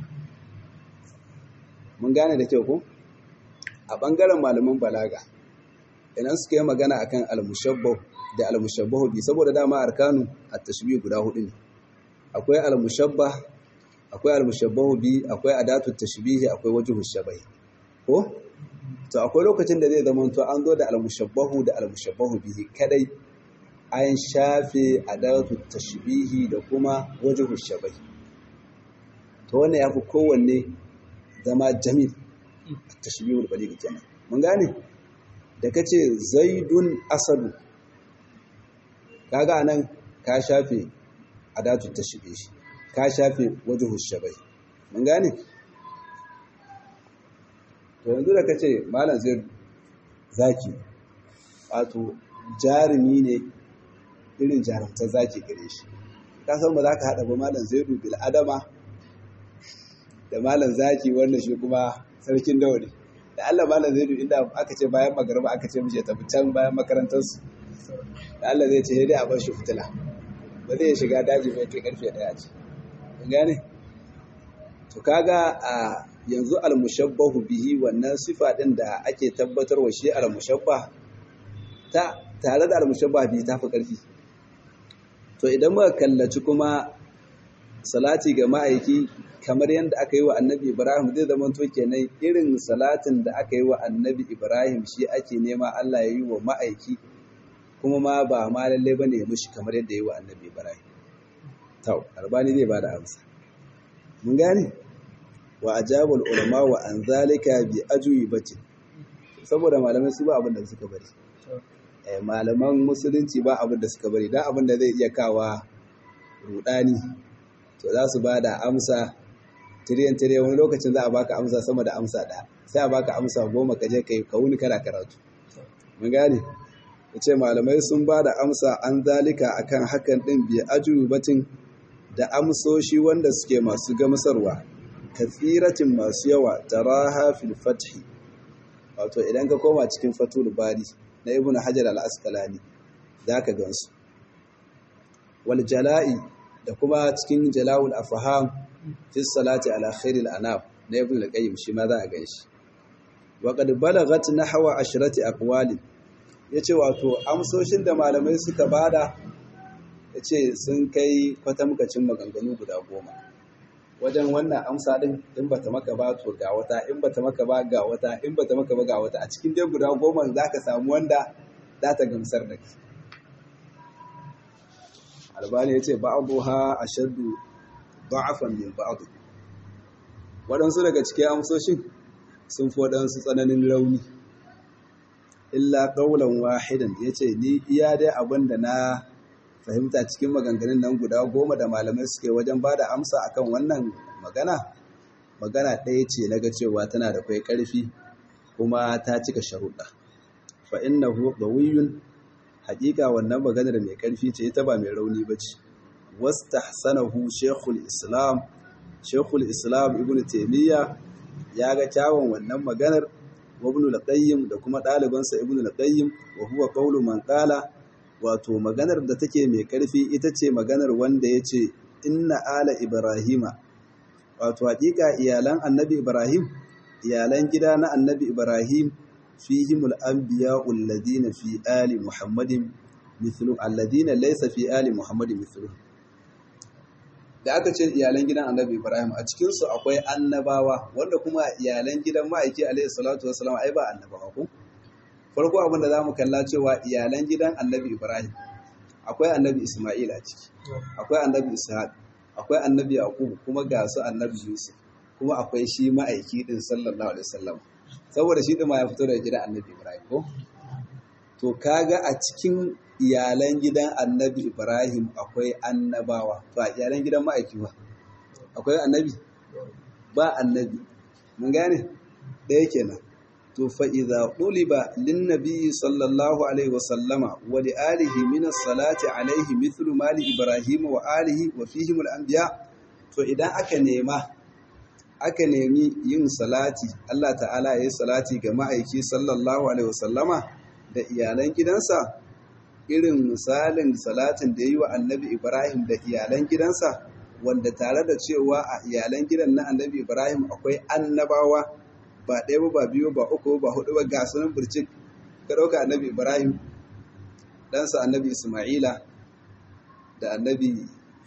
A: mun gane da kyau ko a bangaren malaman balaga idan suka yi magana akan al-mushabbah da al-mushabbahu bi saboda dama arkanu at-tashbih guda hudu ne akwai al-mushabbah akwai al-mushabbahu bi akwai adatu tashbihi akwai wajhu shabai ko to akwai lokacin da zai zama to an zo da al-mushabbahu da al-mushabbahu bihi kadai an shafe adatu tashbihi da kuma wajhu shabai to wannan yafi kowanne zama jamil tashbihul baligh kenan mun gane da kace zaidun asadu kaga anan ka shafe adatu tashbihi ka shafe wajhu shabai mun gane to yanzu da kace malam zai zaki wato jarumi ne irin jarumta zaki gare shi ka san ba za ka haɗa ba malam zaidu bil adama da malam zaki wannan shi kuma sarkin daure da Allah malam zaidu inda aka ce bayan magarba aka ce mishi tafi can bayan makarantarsu da Allah zai ce dai a bar shi fitila ba zai shiga daji mai kai karfe daya ce kun gane to kaga a yanzu al-mushabbahu bihi wannan sifa din da ake tabbatarwa shi al-mushabbah ta tare da al-mushabbah bihi ta fi karfi to idan muka kallaci kuma salati ga ma'aiki kamar yadda aka yi wa annabi ibrahim zai zama to kenan irin salatin da aka yi wa annabi ibrahim shi ake nema allah ya yi wa ma'aiki kuma ma ba ma lalle bane ya mushi kamar yadda ya yi wa annabi ibrahim tau albani zai bada amsa mun gane wa ajabul ulama wa an zalika bi ajwibati saboda malamai su ba abin da suka bari eh malaman musulunci ba abin da suka bari dan abin da zai iya kawa rudani to za su bada amsa
B: tiriyan tiriyan wani lokacin za a baka amsa sama da amsa ɗaya sai a baka amsa goma ka je ka wuni kana karatu mun gane ce malamai sun ba da amsa an zalika akan hakan ɗin biya ajubatin da amsoshi wanda suke masu gamsarwa kathiratin masu yawa taraha fil fathi wato idan ka koma cikin fatul bari na ibn hajar al-asqalani zaka gansu wal jala'i da kuma cikin jala'ul afham fi salati ala khairil anam na ibn al-qayyim shi ma za a ganshi wa qad balagat nahwa ashrati aqwali yace wato amsoshin da malamai suka bada yace sun kai kwatamkacin maganganu guda goma wajen wannan amsa din in bata maka ba to ga wata in bata maka ba ga wata in bata maka ba ga wata a cikin dai guda goma zaka samu wanda za ta gamsar da kai albani yace ba'dha ashaddu da'afan min ba'd waɗansu daga cikin amsoshin sun fi waɗansu tsananin rauni illa qawlan wahidan yace ni iya dai abinda na fahimta cikin maganganun nan guda goma da malamai suke wajen ba da amsa akan wannan magana magana ɗaya ce na ga cewa tana da kwai ƙarfi kuma ta cika sharuɗa fa innahu qawiyyun haƙiƙa wannan maganar mai ƙarfi ce ita ba mai rauni ba ce wastahsanahu shaykhul islam shaykhul islam ibnu taymiya ya ga kyawun wannan maganar wa ibnu al-qayyim da kuma ɗalibansa ibnu al-qayyim wa huwa qawlu man qala wato maganar da take mai ƙarfi ita ce maganar wanda ya ce inna ala ibrahima wato haƙiƙa iyalan annabi ibrahim iyalan gida na annabi ibrahim fihimul anbiya alladhina fi ali muhammadin mithlu alladhina laysa fi ali muhammadin mithlu da aka ce iyalan gidan annabi ibrahim a cikin su akwai annabawa wanda kuma iyalan gidan ma'aiki alaihi salatu wassalam ai ba annabawa ko farko abin da za mu kalla cewa iyalan gidan annabi ibrahim akwai annabi ismail a ciki akwai annabi ishaq akwai annabi yaqub kuma ga su annabi yusuf kuma akwai shi ma'aiki din sallallahu alaihi wasallam saboda shi din ma ya fito daga gidan annabi ibrahim ko to kaga a cikin iyalan gidan annabi ibrahim akwai annabawa to a iyalan gidan ma'aiki ba akwai annabi ba annabi mun gane ɗaya kenan to fa idza quliba lin nabiy sallallahu alaihi wa sallama wa li alihi min as-salati alaihi mithlu ma li ibrahim wa alihi wa fihim al-anbiya to idan aka nema aka nemi yin salati Allah ta'ala yayi salati ga ma'aiki sallallahu alaihi wa sallama da iyalan gidansa irin misalin salatin da yi wa annabi ibrahim da iyalan gidansa wanda tare da cewa a iyalan gidan na annabi ibrahim akwai annabawa ba ɗaya ba biyu ba uku ba hudu ba ga sunan burcik ka ɗauka annabi ibrahim ɗansa annabi isma'ila da annabi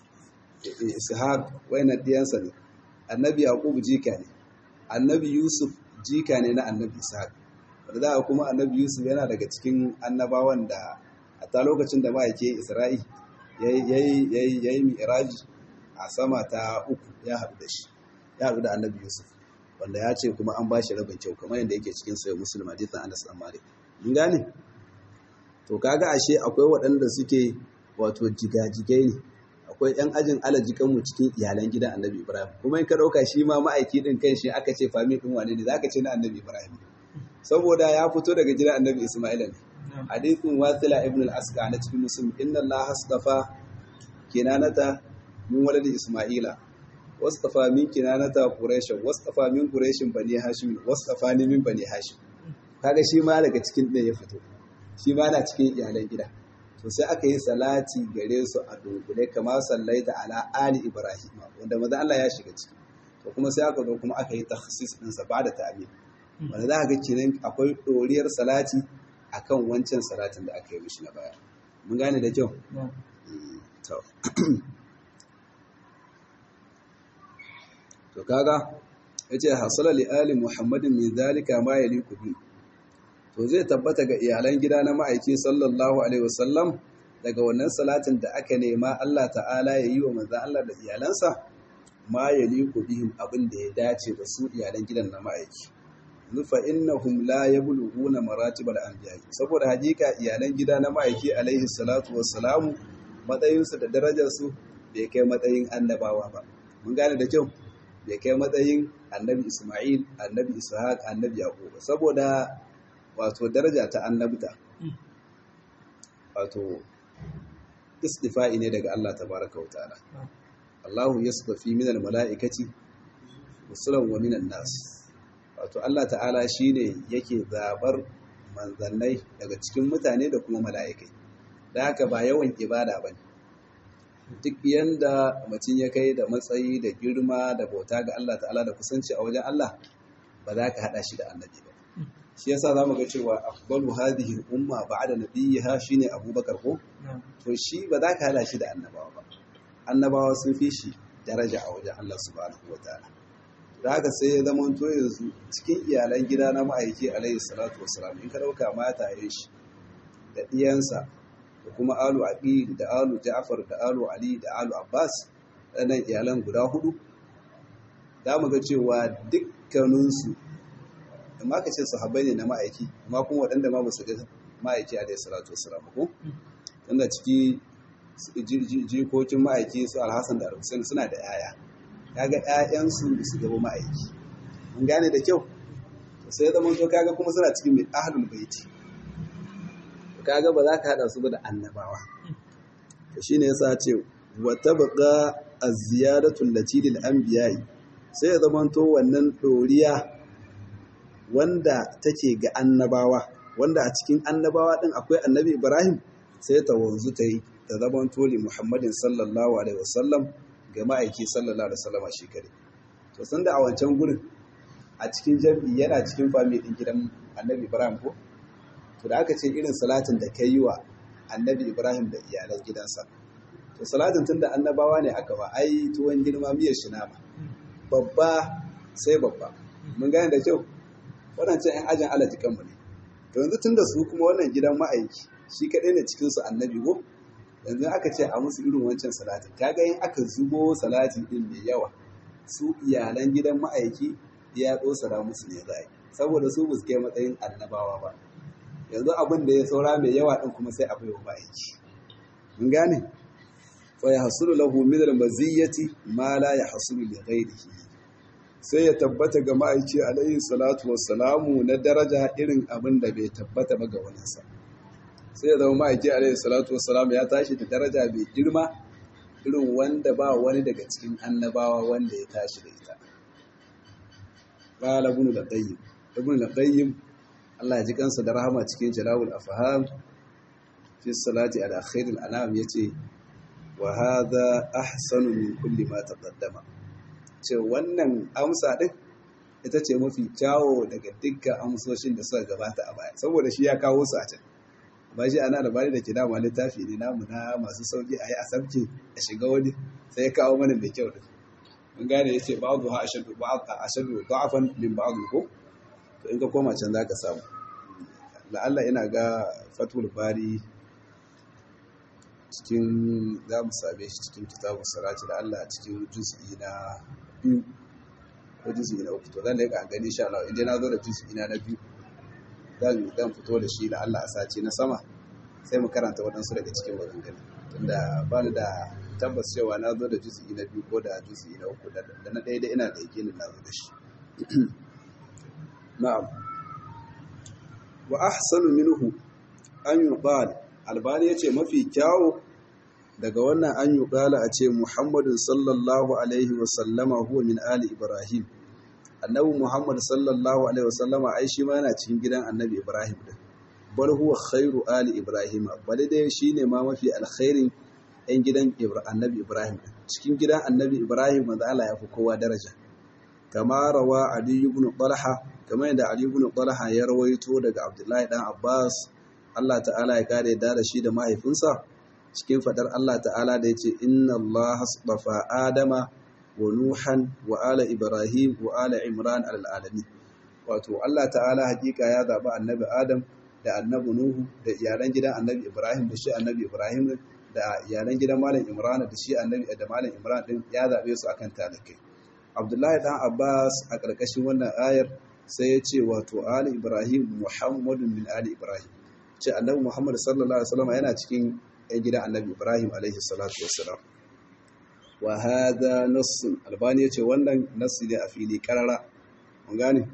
B: ishaq wayannan ɗiyansa ne annabi yaqub jika ne annabi yusuf jika ne na annabi ishaq wanda za kuma annabi yusuf yana daga cikin annabawan da a ta lokacin da ma'aike isra'i ya yi mi'raji a sama ta uku ya haɗu da shi ya haɗu da annabi yusuf wanda ya ce kuma an ba shi rabin kyau kamar yadda yake cikin sayo musulun hadithan anas dan malik mun gane to kaga ashe akwai waɗanda suke wato jigajigai ne akwai yan ajin alajikan mu cikin iyalan gidan annabi ibrahim kuma in ka ɗauka shi ma ma'aiki din kan shi aka ce fami din wane ne zaka ce na annabi ibrahim saboda ya fito daga gidan annabi isma'ila ne hadithin wasila ibn al-asqa na cikin muslim inna allaha astafa kinanata min waladi isma'ila wastafa min kinanata quraishin wastafa min quraishin bani hashim wastafa ni min bani hashim kaga shi ma daga cikin ɗaya ya fito shi ma na cikin iyalan gida to sai aka yi salati gare su a dunkule kamar sallaita ala ali ibrahim wanda maza Allah ya shiga ciki to kuma sai aka zo kuma aka yi takhsis din sa ba da ta'min wanda za ka ga kiran akwai doriyar salati akan wancan salatin da aka yi mishi na baya mun gane da kyau to to kaga yace hasala li ali muhammadin min zalika ma yaliku bi to zai tabbata ga iyalan gida na ma'aiki sallallahu alaihi wasallam daga wannan salatin da aka nema Allah ta'ala ya yi wa manzon Allah da iyalansa ma yaliku bihim abin da ya dace da su iyalan gidan na ma'aiki nufa innahum la yablughuna maratibal anbiya saboda hakika iyalan gida na ma'aiki alaihi salatu wassalamu matsayinsu da darajarsu bai kai matsayin annabawa ba mun gane da kyau bai kai matsayin annabi isma'il annabi ishaq annabi yaqub saboda wato daraja ta annabta wato istifa'i ne daga Allah tabaraka wa ta'ala Allahu yasfafi minal mala'ikati rusulan wa minan nas wato Allah ta'ala shine yake zabar manzannai daga cikin mutane da kuma mala'ikai da haka ba yawan ibada bane duk yanda mutum ya kai da matsayi da girma da bauta ga Allah ta'ala da kusanci a wajen Allah ba za ka hada shi da annabi ba shi yasa zamu ga cewa afdalu hadhihi al-umma ba'da nabiyha shine Abubakar ko to shi ba za ka hada shi da annabawa ba annabawa sun fi shi daraja a wajen Allah subhanahu wataala da haka sai ya zama to yanzu cikin iyalan gida na ma'aiki alaihi salatu wassalam in ka dauka mata ya shi da diyansa da kuma alu aqil da alu ja'far da alu ali da alu abbas ɗanan iyalan guda hudu da mu ga cewa dukkaninsu amma ka ce sahabbai ne na ma'aiki amma kuma waɗanda ma ba su ga ma'aiki alaihi salatu wassalam ko tunda ciki jikokin ma'aiki su alhassan da alhussein suna da yaya kaga ƴaƴansu da su gaba ma'aiki mun gane da kyau sai zama to kaga kuma suna cikin mai ahlul baiti kaga ba za ka hada su ba da annabawa to shine yasa ce wa tabqa az-ziyadatu allati lil anbiya'i sai ya zama to wannan doriya wanda take ga annabawa wanda a cikin annabawa din akwai annabi Ibrahim sai ta wanzu ta yi ta zaman toli Muhammadin sallallahu alaihi wasallam ga ma'aiki sallallahu alaihi wasallam shi kare to sun da a wancan gurin a cikin jami'i yana cikin fami din gidan annabi Ibrahim ko to da aka ce irin salatin da kai yi wa annabi Ibrahim da iyalan gidansa to salatin tunda annabawa ne aka ba ai tuwon girma miyar shi nama babba sai babba mun gane da kyau waɗancan 'yan ajin alaji kanmu ne to yanzu tun da su kuma wannan gidan ma'aiki shi kaɗai ne cikinsu annabi ko yanzu aka ce a musu irin wancan salati kaga yin aka zubo salati ɗin mai yawa su iyalan gidan ma'aiki ya tsosara musu ne za saboda su ba su kai matsayin annabawa ba yanzu abin da ya saura mai yawa ɗin kuma sai a bai wa ma'aiki mun gane fa ya hasulu lahu min al-maziyyati ma la yahsulu li ghayrihi sai ya tabbata ga ma'aiki alayhi salatu wassalamu na daraja irin abin da bai tabbata ba ga waninsa sai ya zama ma'aiki alayhi salatu wassalamu ya tashi da daraja bai girma irin wanda ba wani daga cikin annabawa wanda ya tashi da ita qala ibn al-qayyim ibn al-qayyim Allah ya ji kansa da rahama cikin jalawul afham fi salati ala khairil anam yace wa hadha ahsanu min kulli ma taqaddama ce wannan amsa ɗin ita ce mafi kyawo daga dukkan amsoshin da suka gabata a baya saboda shi ya kawo su a can ba shi ana labari da ke dama littafi ne namu na masu sauki a yi a sabke a shiga wani sai ya kawo mana mai kyau din mun gane ya ce ba'adu ha ashadu ashadu da'afan min ba'adu ko to in ka koma can zaka samu la'alla ina ga fatul bari cikin za mu same shi cikin kitabun salati da Allah cikin juz'i na biyu ko juz'i na uku to zan leƙa gani insha Allah idan na zo da juz'i na na biyu zan zan fito da shi da Allah a sace na sama sai mu karanta waɗansu daga cikin maganganu tunda ba ni da tabbas cewa na zo da juz'i na biyu ko da juz'i na uku da na ɗaya da ina da yakinin na zo da shi na'am wa ahsanu minhu an yuqal albani yace mafi kyawu daga wannan an yi ƙala a ce muhammadin sallallahu alaihi wasallama huwa min ali ibrahim annabi muhammad sallallahu alaihi wasallama ai shi ma yana cikin gidan annabi ibrahim din bal huwa khairu ali ibrahim bal dai shine ma mafi alkhairin yan gidan annabi ibrahim din cikin gidan annabi ibrahim manzo Allah ya fi kowa daraja kama rawa ali ibn talha kamar yadda ali ibn talha ya rawaito daga abdullahi dan abbas Allah ta'ala ya kare da shi da mahaifinsa cikin fadar Allah ta'ala da ya ce inna Allah hasbafa Adama wa Nuhan wa ala Ibrahim wa ala Imran al'alami wato Allah ta'ala hakika ya zaɓi annabi Adam da annabi Nuhu da iyalan gidan annabi Ibrahim da shi annabi Ibrahim da iyalan gidan Malam Imran da shi annabi da Malam Imran din ya zaɓe su akan talakai Abdullahi dan Abbas a ƙarƙashin wannan ayar sai ya ce wato ali Ibrahim Muhammadun min ali Ibrahim ce annabi Muhammad sallallahu alaihi wasallam yana cikin ‘yan gidan annabi Ibrahim alaihi salatu wassalam. wa hada nassun albani yace wannan nassi ne a fili karara mun gane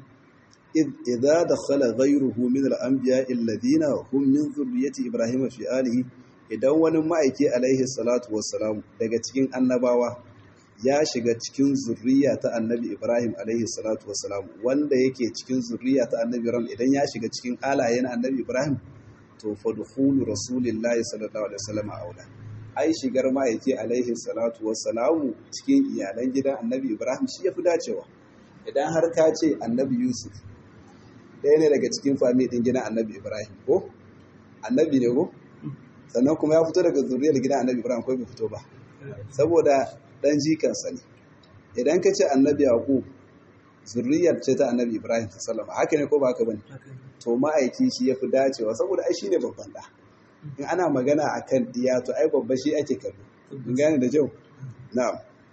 B: idza dakhala ghayruhu min al-anbiya alladhina hum min dhurriyyati ibrahima fi alihi idan wani ma'aiki alaihi salatu wassalam daga cikin annabawa ya shiga cikin zurriya ta annabi ibrahim alaihi salatu wassalam wanda yake cikin zurriya ta annabi ibrahim idan ya shiga cikin alayen annabi ibrahim to fadkhulu rasulillahi sallallahu alaihi wasallam aula ai shigar ma'aiki alaihi salatu wassalamu cikin iyalan gidan annabi ibrahim shi yafi dacewa idan har ka ce annabi yusuf ɗaya ne daga cikin fami ɗin gidan annabi ibrahim ko annabi ne ko sannan kuma ya fito daga zuriyar gidan annabi ibrahim ko bai fito ba saboda ɗan jikansa ne idan ka ce annabi yaqub zuriyar ce ta annabi ibrahim sallama haka ne ko ba haka bane to ma'aiki shi yafi dacewa saboda ai shine babban da in ana magana akan diya to ai babba shi ake kallo in gane da jau na'am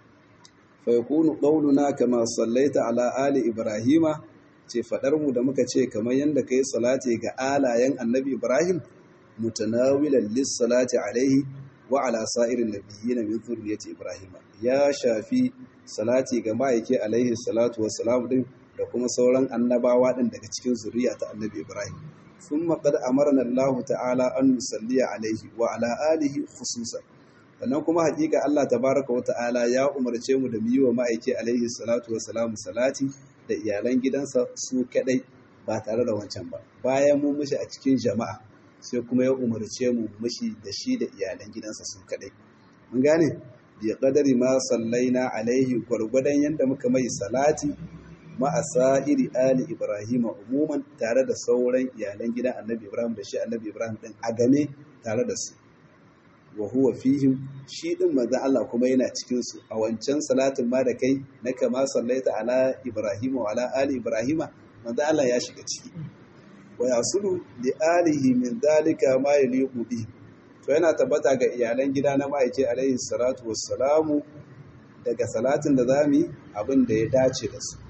B: fa yakunu qawluna kama sallaita ala ali ibrahima ce fadar mu da muka ce kamar yanda kai salati ga alayen annabi ibrahim mutanawilan lis salati alaihi wa ala sa'irin nabiyyin min zurriyyati ibrahim ya shafi salati ga ma'aiki alaihi salatu wassalam din da kuma sauran annabawa din daga cikin zuriya ta annabi ibrahim ثم قد أمرنا الله تعالى أن نصلي عليه وعلى آله خصوصا sannan kuma hakika Allah tabaraka wa ta'ala ya umarce mu da miyi wa ma'aiki alaihi salatu wa salamu salati da iyalan gidansa su kadai ba tare da wancan ba bayan mun mushi a cikin jama'a sai kuma ya umarce mu mushi da shi da iyalan gidansa su kadai mun gane bi qadari ma sallaina alaihi gwargwadon yanda muka mai salati ma'asa'iri ali ibrahim umuman tare da sauran iyalan gidan annabi ibrahim da shi annabi ibrahim din a game tare da su wa huwa fihim shi din manzo Allah kuma yana cikin su a wancan salatin ma da kai na kama sallaita ala ibrahim wa ala ali ibrahim manzo Allah ya shiga ciki wa yasulu li alihi min dalika ma yaliqu bihi to yana tabbata ga iyalan gida na ma'aiki alaihi salatu wassalamu daga salatin da zamu abin da ya dace da su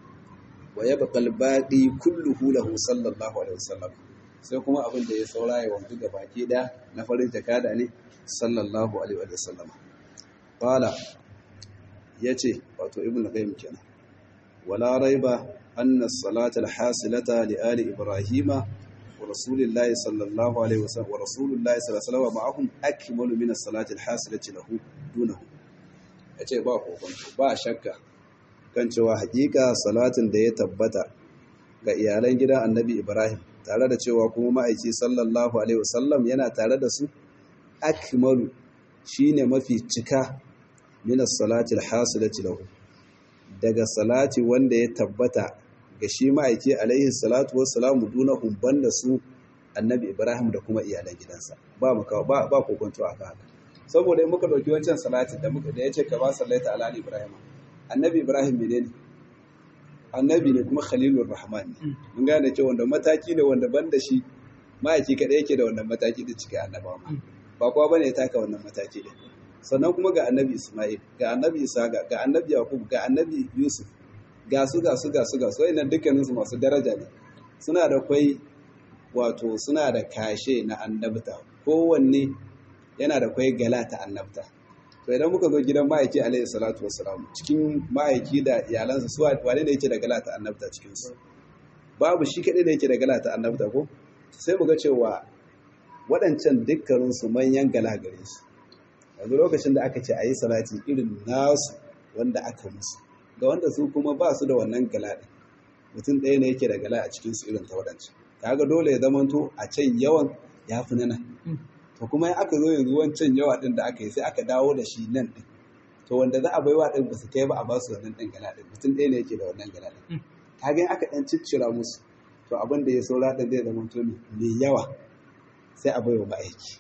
B: wa ya baƙal baɗi kulluhu lahu sallallahu alaihi wasallam sai kuma abin da ya saura ya wanzu ga baki da na farin jakada ne sallallahu alaihi wasallam qala yace wato ibnu qayyim kenan wala raiba anna as-salata al-hasilata li ali ibrahima wa rasulillahi sallallahu alaihi wasallam wa rasulullahi sallallahu alaihi wasallam ma'ahum akmalu min as-salati al-hasilati lahu dunahu yace ba kokonto ba shakka kan cewa hakika salatin da ya tabbata ga iyalan gidan annabi Ibrahim tare da cewa kuma ma'aiki sallallahu alaihi wasallam yana tare da su akmalu shine mafi cika min as-salati al-hasilati lahu daga salati wanda ya tabbata ga shi ma'aiki alaihi salatu wassalamu dunahum banda su annabi Ibrahim da kuma iyalan gidansa ba maka ba ba kokonto aka haka saboda in muka dauki wancan salatin da muka da yace ka ba sallaita ala Ibrahim annabi ibrahim ne ne annabi ne kuma khalilur rahman ne mun gane cewa wanda mataki ne wanda ban da shi ma'aiki kadai yake da wannan mataki da cikin annabawa ba kowa bane ya taka wannan mataki din sannan kuma ga annabi isma'il ga annabi isa ga annabi yaqub ga annabi yusuf ga su ga su ga su ga su wayannan dukkanin su masu daraja ne suna da kwai wato suna da kashe na annabta kowanne yana da kwai gala ta annabta to idan muka zo gidan ma'aiki alaihi salatu wassalam cikin ma'aiki da iyalansa su wane ne yake da galata annabta cikin su babu shi kadai da yake da galata annabta ko sai mu ga cewa waɗancan dukkanin su manyan gala gare su yanzu lokacin da aka ce a yi salati irin nasu wanda aka musu ga wanda su kuma ba su da wannan gala ɗin mutum ɗaya ne yake da gala a cikin su irin ta waɗancan kaga dole ya zamanto a can yawan ya fi na nan to kuma in aka zo yanzu wancan yawa din da aka yi sai aka dawo da shi nan din to wanda za a bai wa din ba su kai ba a ba su wannan din gala din mutum ɗaya ne yake da wannan gala din kaga in aka dan ciccira musu to abin da ya saura din zai zama to mai yawa sai a bai wa ma'aiki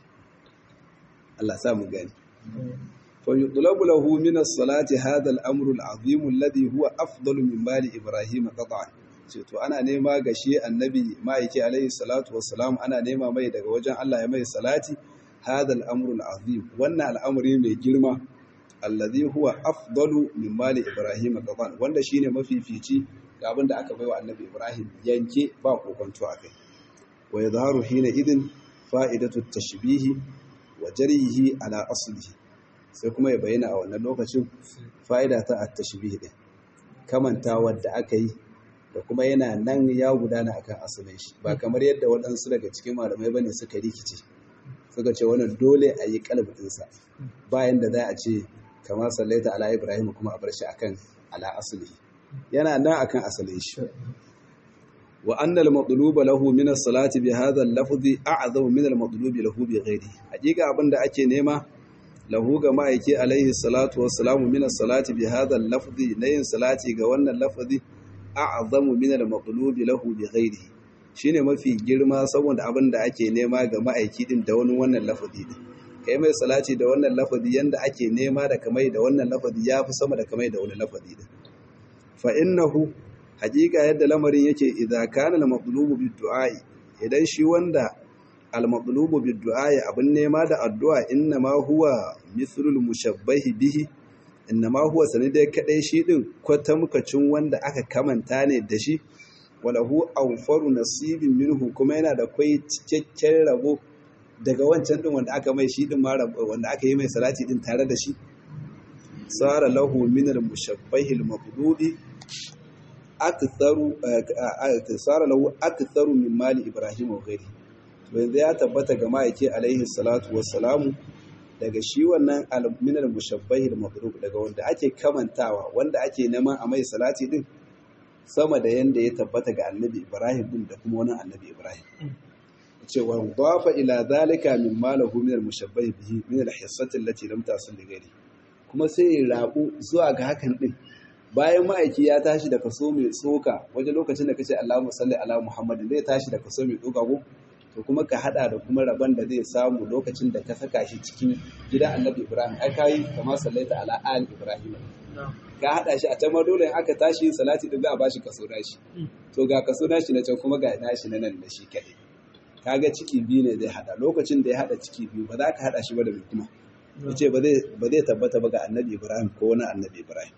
B: Allah sa mu gani fa yutlabu lahu min as-salati hadha al-amru al-azim alladhi huwa afdalu min mali ibrahim qat'an ce to ana nema ga shi annabi ma'aiki alaihi salatu wassalam ana nema mai daga wajen Allah ya mai salati hadal amrul azim wannan al'amari mai girma allazi huwa afdalu min mali ibrahim qadan wanda shine mafifici ga abin da aka baiwa annabi ibrahim yanke ba kokonto akai wa yadharu hina idin fa'idatu tashbihi wa jarihi ala aslihi sai kuma ya bayyana a wannan lokacin fa'ida ta at-tashbih din kamantawar da aka yi da kuma yana nan ya gudana akan asalin shi ba kamar yadda waɗansu daga cikin malamai bane suka rikice suka ce wannan dole a yi kalbinsa bayan da za a ce kamar sallaita ala ibrahim kuma a bar shi akan ala asali yana nan akan asalin shi wa anna al-matluba lahu min as-salati bi hadha al-lafzi a'zamu min al-matlubi lahu bi ghairi hakika abinda ake nema lahu ga ma'aiki alaihi salatu wassalamu min as-salati bi hadha al-lafzi na yin salati ga wannan lafzi a'zamu min al-matlubi lahu bi ghairi shine mafi girma saboda abinda ake nema ga ma'aiki din da wani wannan lafzi din kai mai salati da wannan lafazi yanda ake nema da kamai da wannan lafazi yafi sama da kamai da wani lafazi din fa innahu haqiqa yadda lamarin yake idza kana al-matlubu bid-du'a idan shi wanda al-matlubu bid-du'a abin nema da addu'a inna ma huwa mithlul mushabbahi bihi inna ma huwa sanidai kadai shi din kwatamkacin wanda aka kamanta ne da shi walahu awfaru nasibin minhu kuma yana da kai cikakken rabo daga wancan din wanda aka mai shi din ma wanda aka yi mai salati din tare da shi sara lahu min al-mushabbahi al-maqdubi aktharu sara lahu aktharu min mali ibrahim wa ghairi to yanzu ya tabbata ga ma'aike alaihi salatu wassalamu daga shi wannan min al-mushabbahi al-maqdub daga wanda ake kamantawa wanda ake neman a mai salati din sama da yanda ya tabbata ga annabi ibrahim din da kuma wani annabi ibrahim cewa dafa ila zalika min malahu min al-mushabbahi bihi min al-hissati allati lam tasil li ghairi kuma sai ya rabu zuwa ga hakan din bayan ma'aiki ya tashi da kaso mai tsoka wajen lokacin da kace Allahumma salli ala Muhammadin zai tashi da kaso mai tsoka ko to kuma ka hada da kuma rabon da zai samu lokacin da ka saka shi cikin gidan Annabi Ibrahim ai kai kama sallaita ala ali Ibrahim ka hada shi a can ma dole aka tashi salati din za a bashi kaso nashi to ga kaso nashi na can kuma ga nashi na nan da shi kadai kaga ciki biyu ne zai hada lokacin da ya hada ciki biyu ba za ka hada shi ba da mai kuma yace ba zai ba zai tabbata ba ga Annabi Ibrahim ko wani Annabi Ibrahim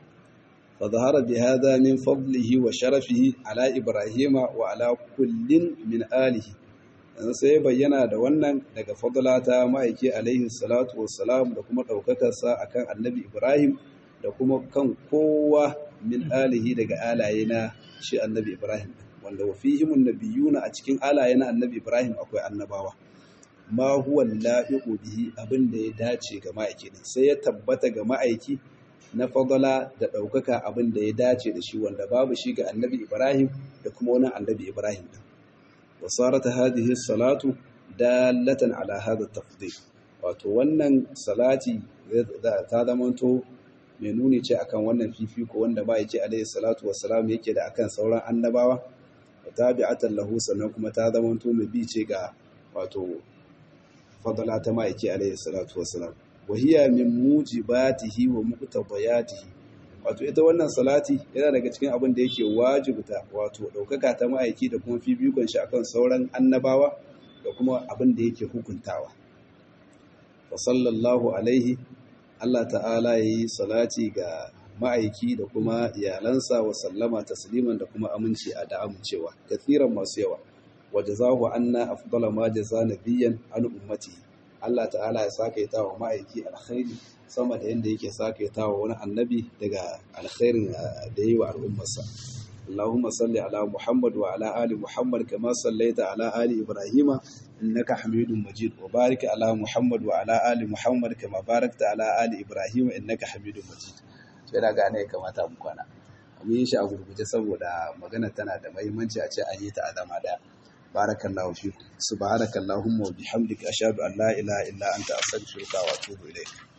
B: fa zahara bi hadha min fadlihi wa sharafihi ala Ibrahim wa ala kullin min alihi yanzu sai bayyana da wannan daga fadlata ma'aiki alaihi salatu wassalam da kuma daukakarsa akan Annabi Ibrahim da kuma kan kowa min alihi daga alaye na shi Annabi Ibrahim wanda wa fihimun nabiyuna a cikin alaye na Annabi Ibrahim akwai annabawa ma huwa la'iqu bihi abin da ya dace ga ma'aiki ne sai ya tabbata ga ma'aiki na fadala da ɗaukaka abin da ya dace da shi wanda babu shi ga Annabi Ibrahim da kuma wani Annabi Ibrahim din wa sarat hadhihi salatu dalatan ala hadha tafdil wato wannan salati ta zamanto mai nuni ce akan wannan fifiko wanda ba yake alaihi salatu wassalam yake da akan sauran annabawa wa tabi'atan lahu sannan kuma ta zamanto mai bi ce ga wato fadala ta ma'aiki alaihi salatu wassalam wa hiya min mujibatihi wa muqtadayatihi wato ita wannan salati yana daga cikin abin da yake wajibta wato daukaka ta ma'aiki da kuma fifikon shi akan sauran annabawa da kuma abin da yake hukuntawa wa sallallahu alaihi Allah ta'ala ya yi salati ga ma'aiki da kuma iyalansa wa sallama tasliman da kuma aminci a da amincewa kathiran masu yawa wa jazahu anna afdala ma jaza nabiyyan an ummati Allah ta'ala ya saka ta wa ma'aiki alkhairi sama da yanda yake saka ta wa wani annabi daga alkhairin da yi wa al'ummarsa اللهم صل على محمد وعلى آل محمد كما صليت على آل إبراهيم إنك حميد مجيد وبارك على محمد وعلى آل محمد كما باركت على آل إبراهيم إنك حميد مجيد yana gane kamata mu kwana mun yi shi a gurguje saboda magana tana da muhimmanci a ce an yi ta a zama daya barakallahu fiku subhanakallahumma wa bihamdika ashhadu an la ilaha illa anta astaghfiruka wa atubu ilaik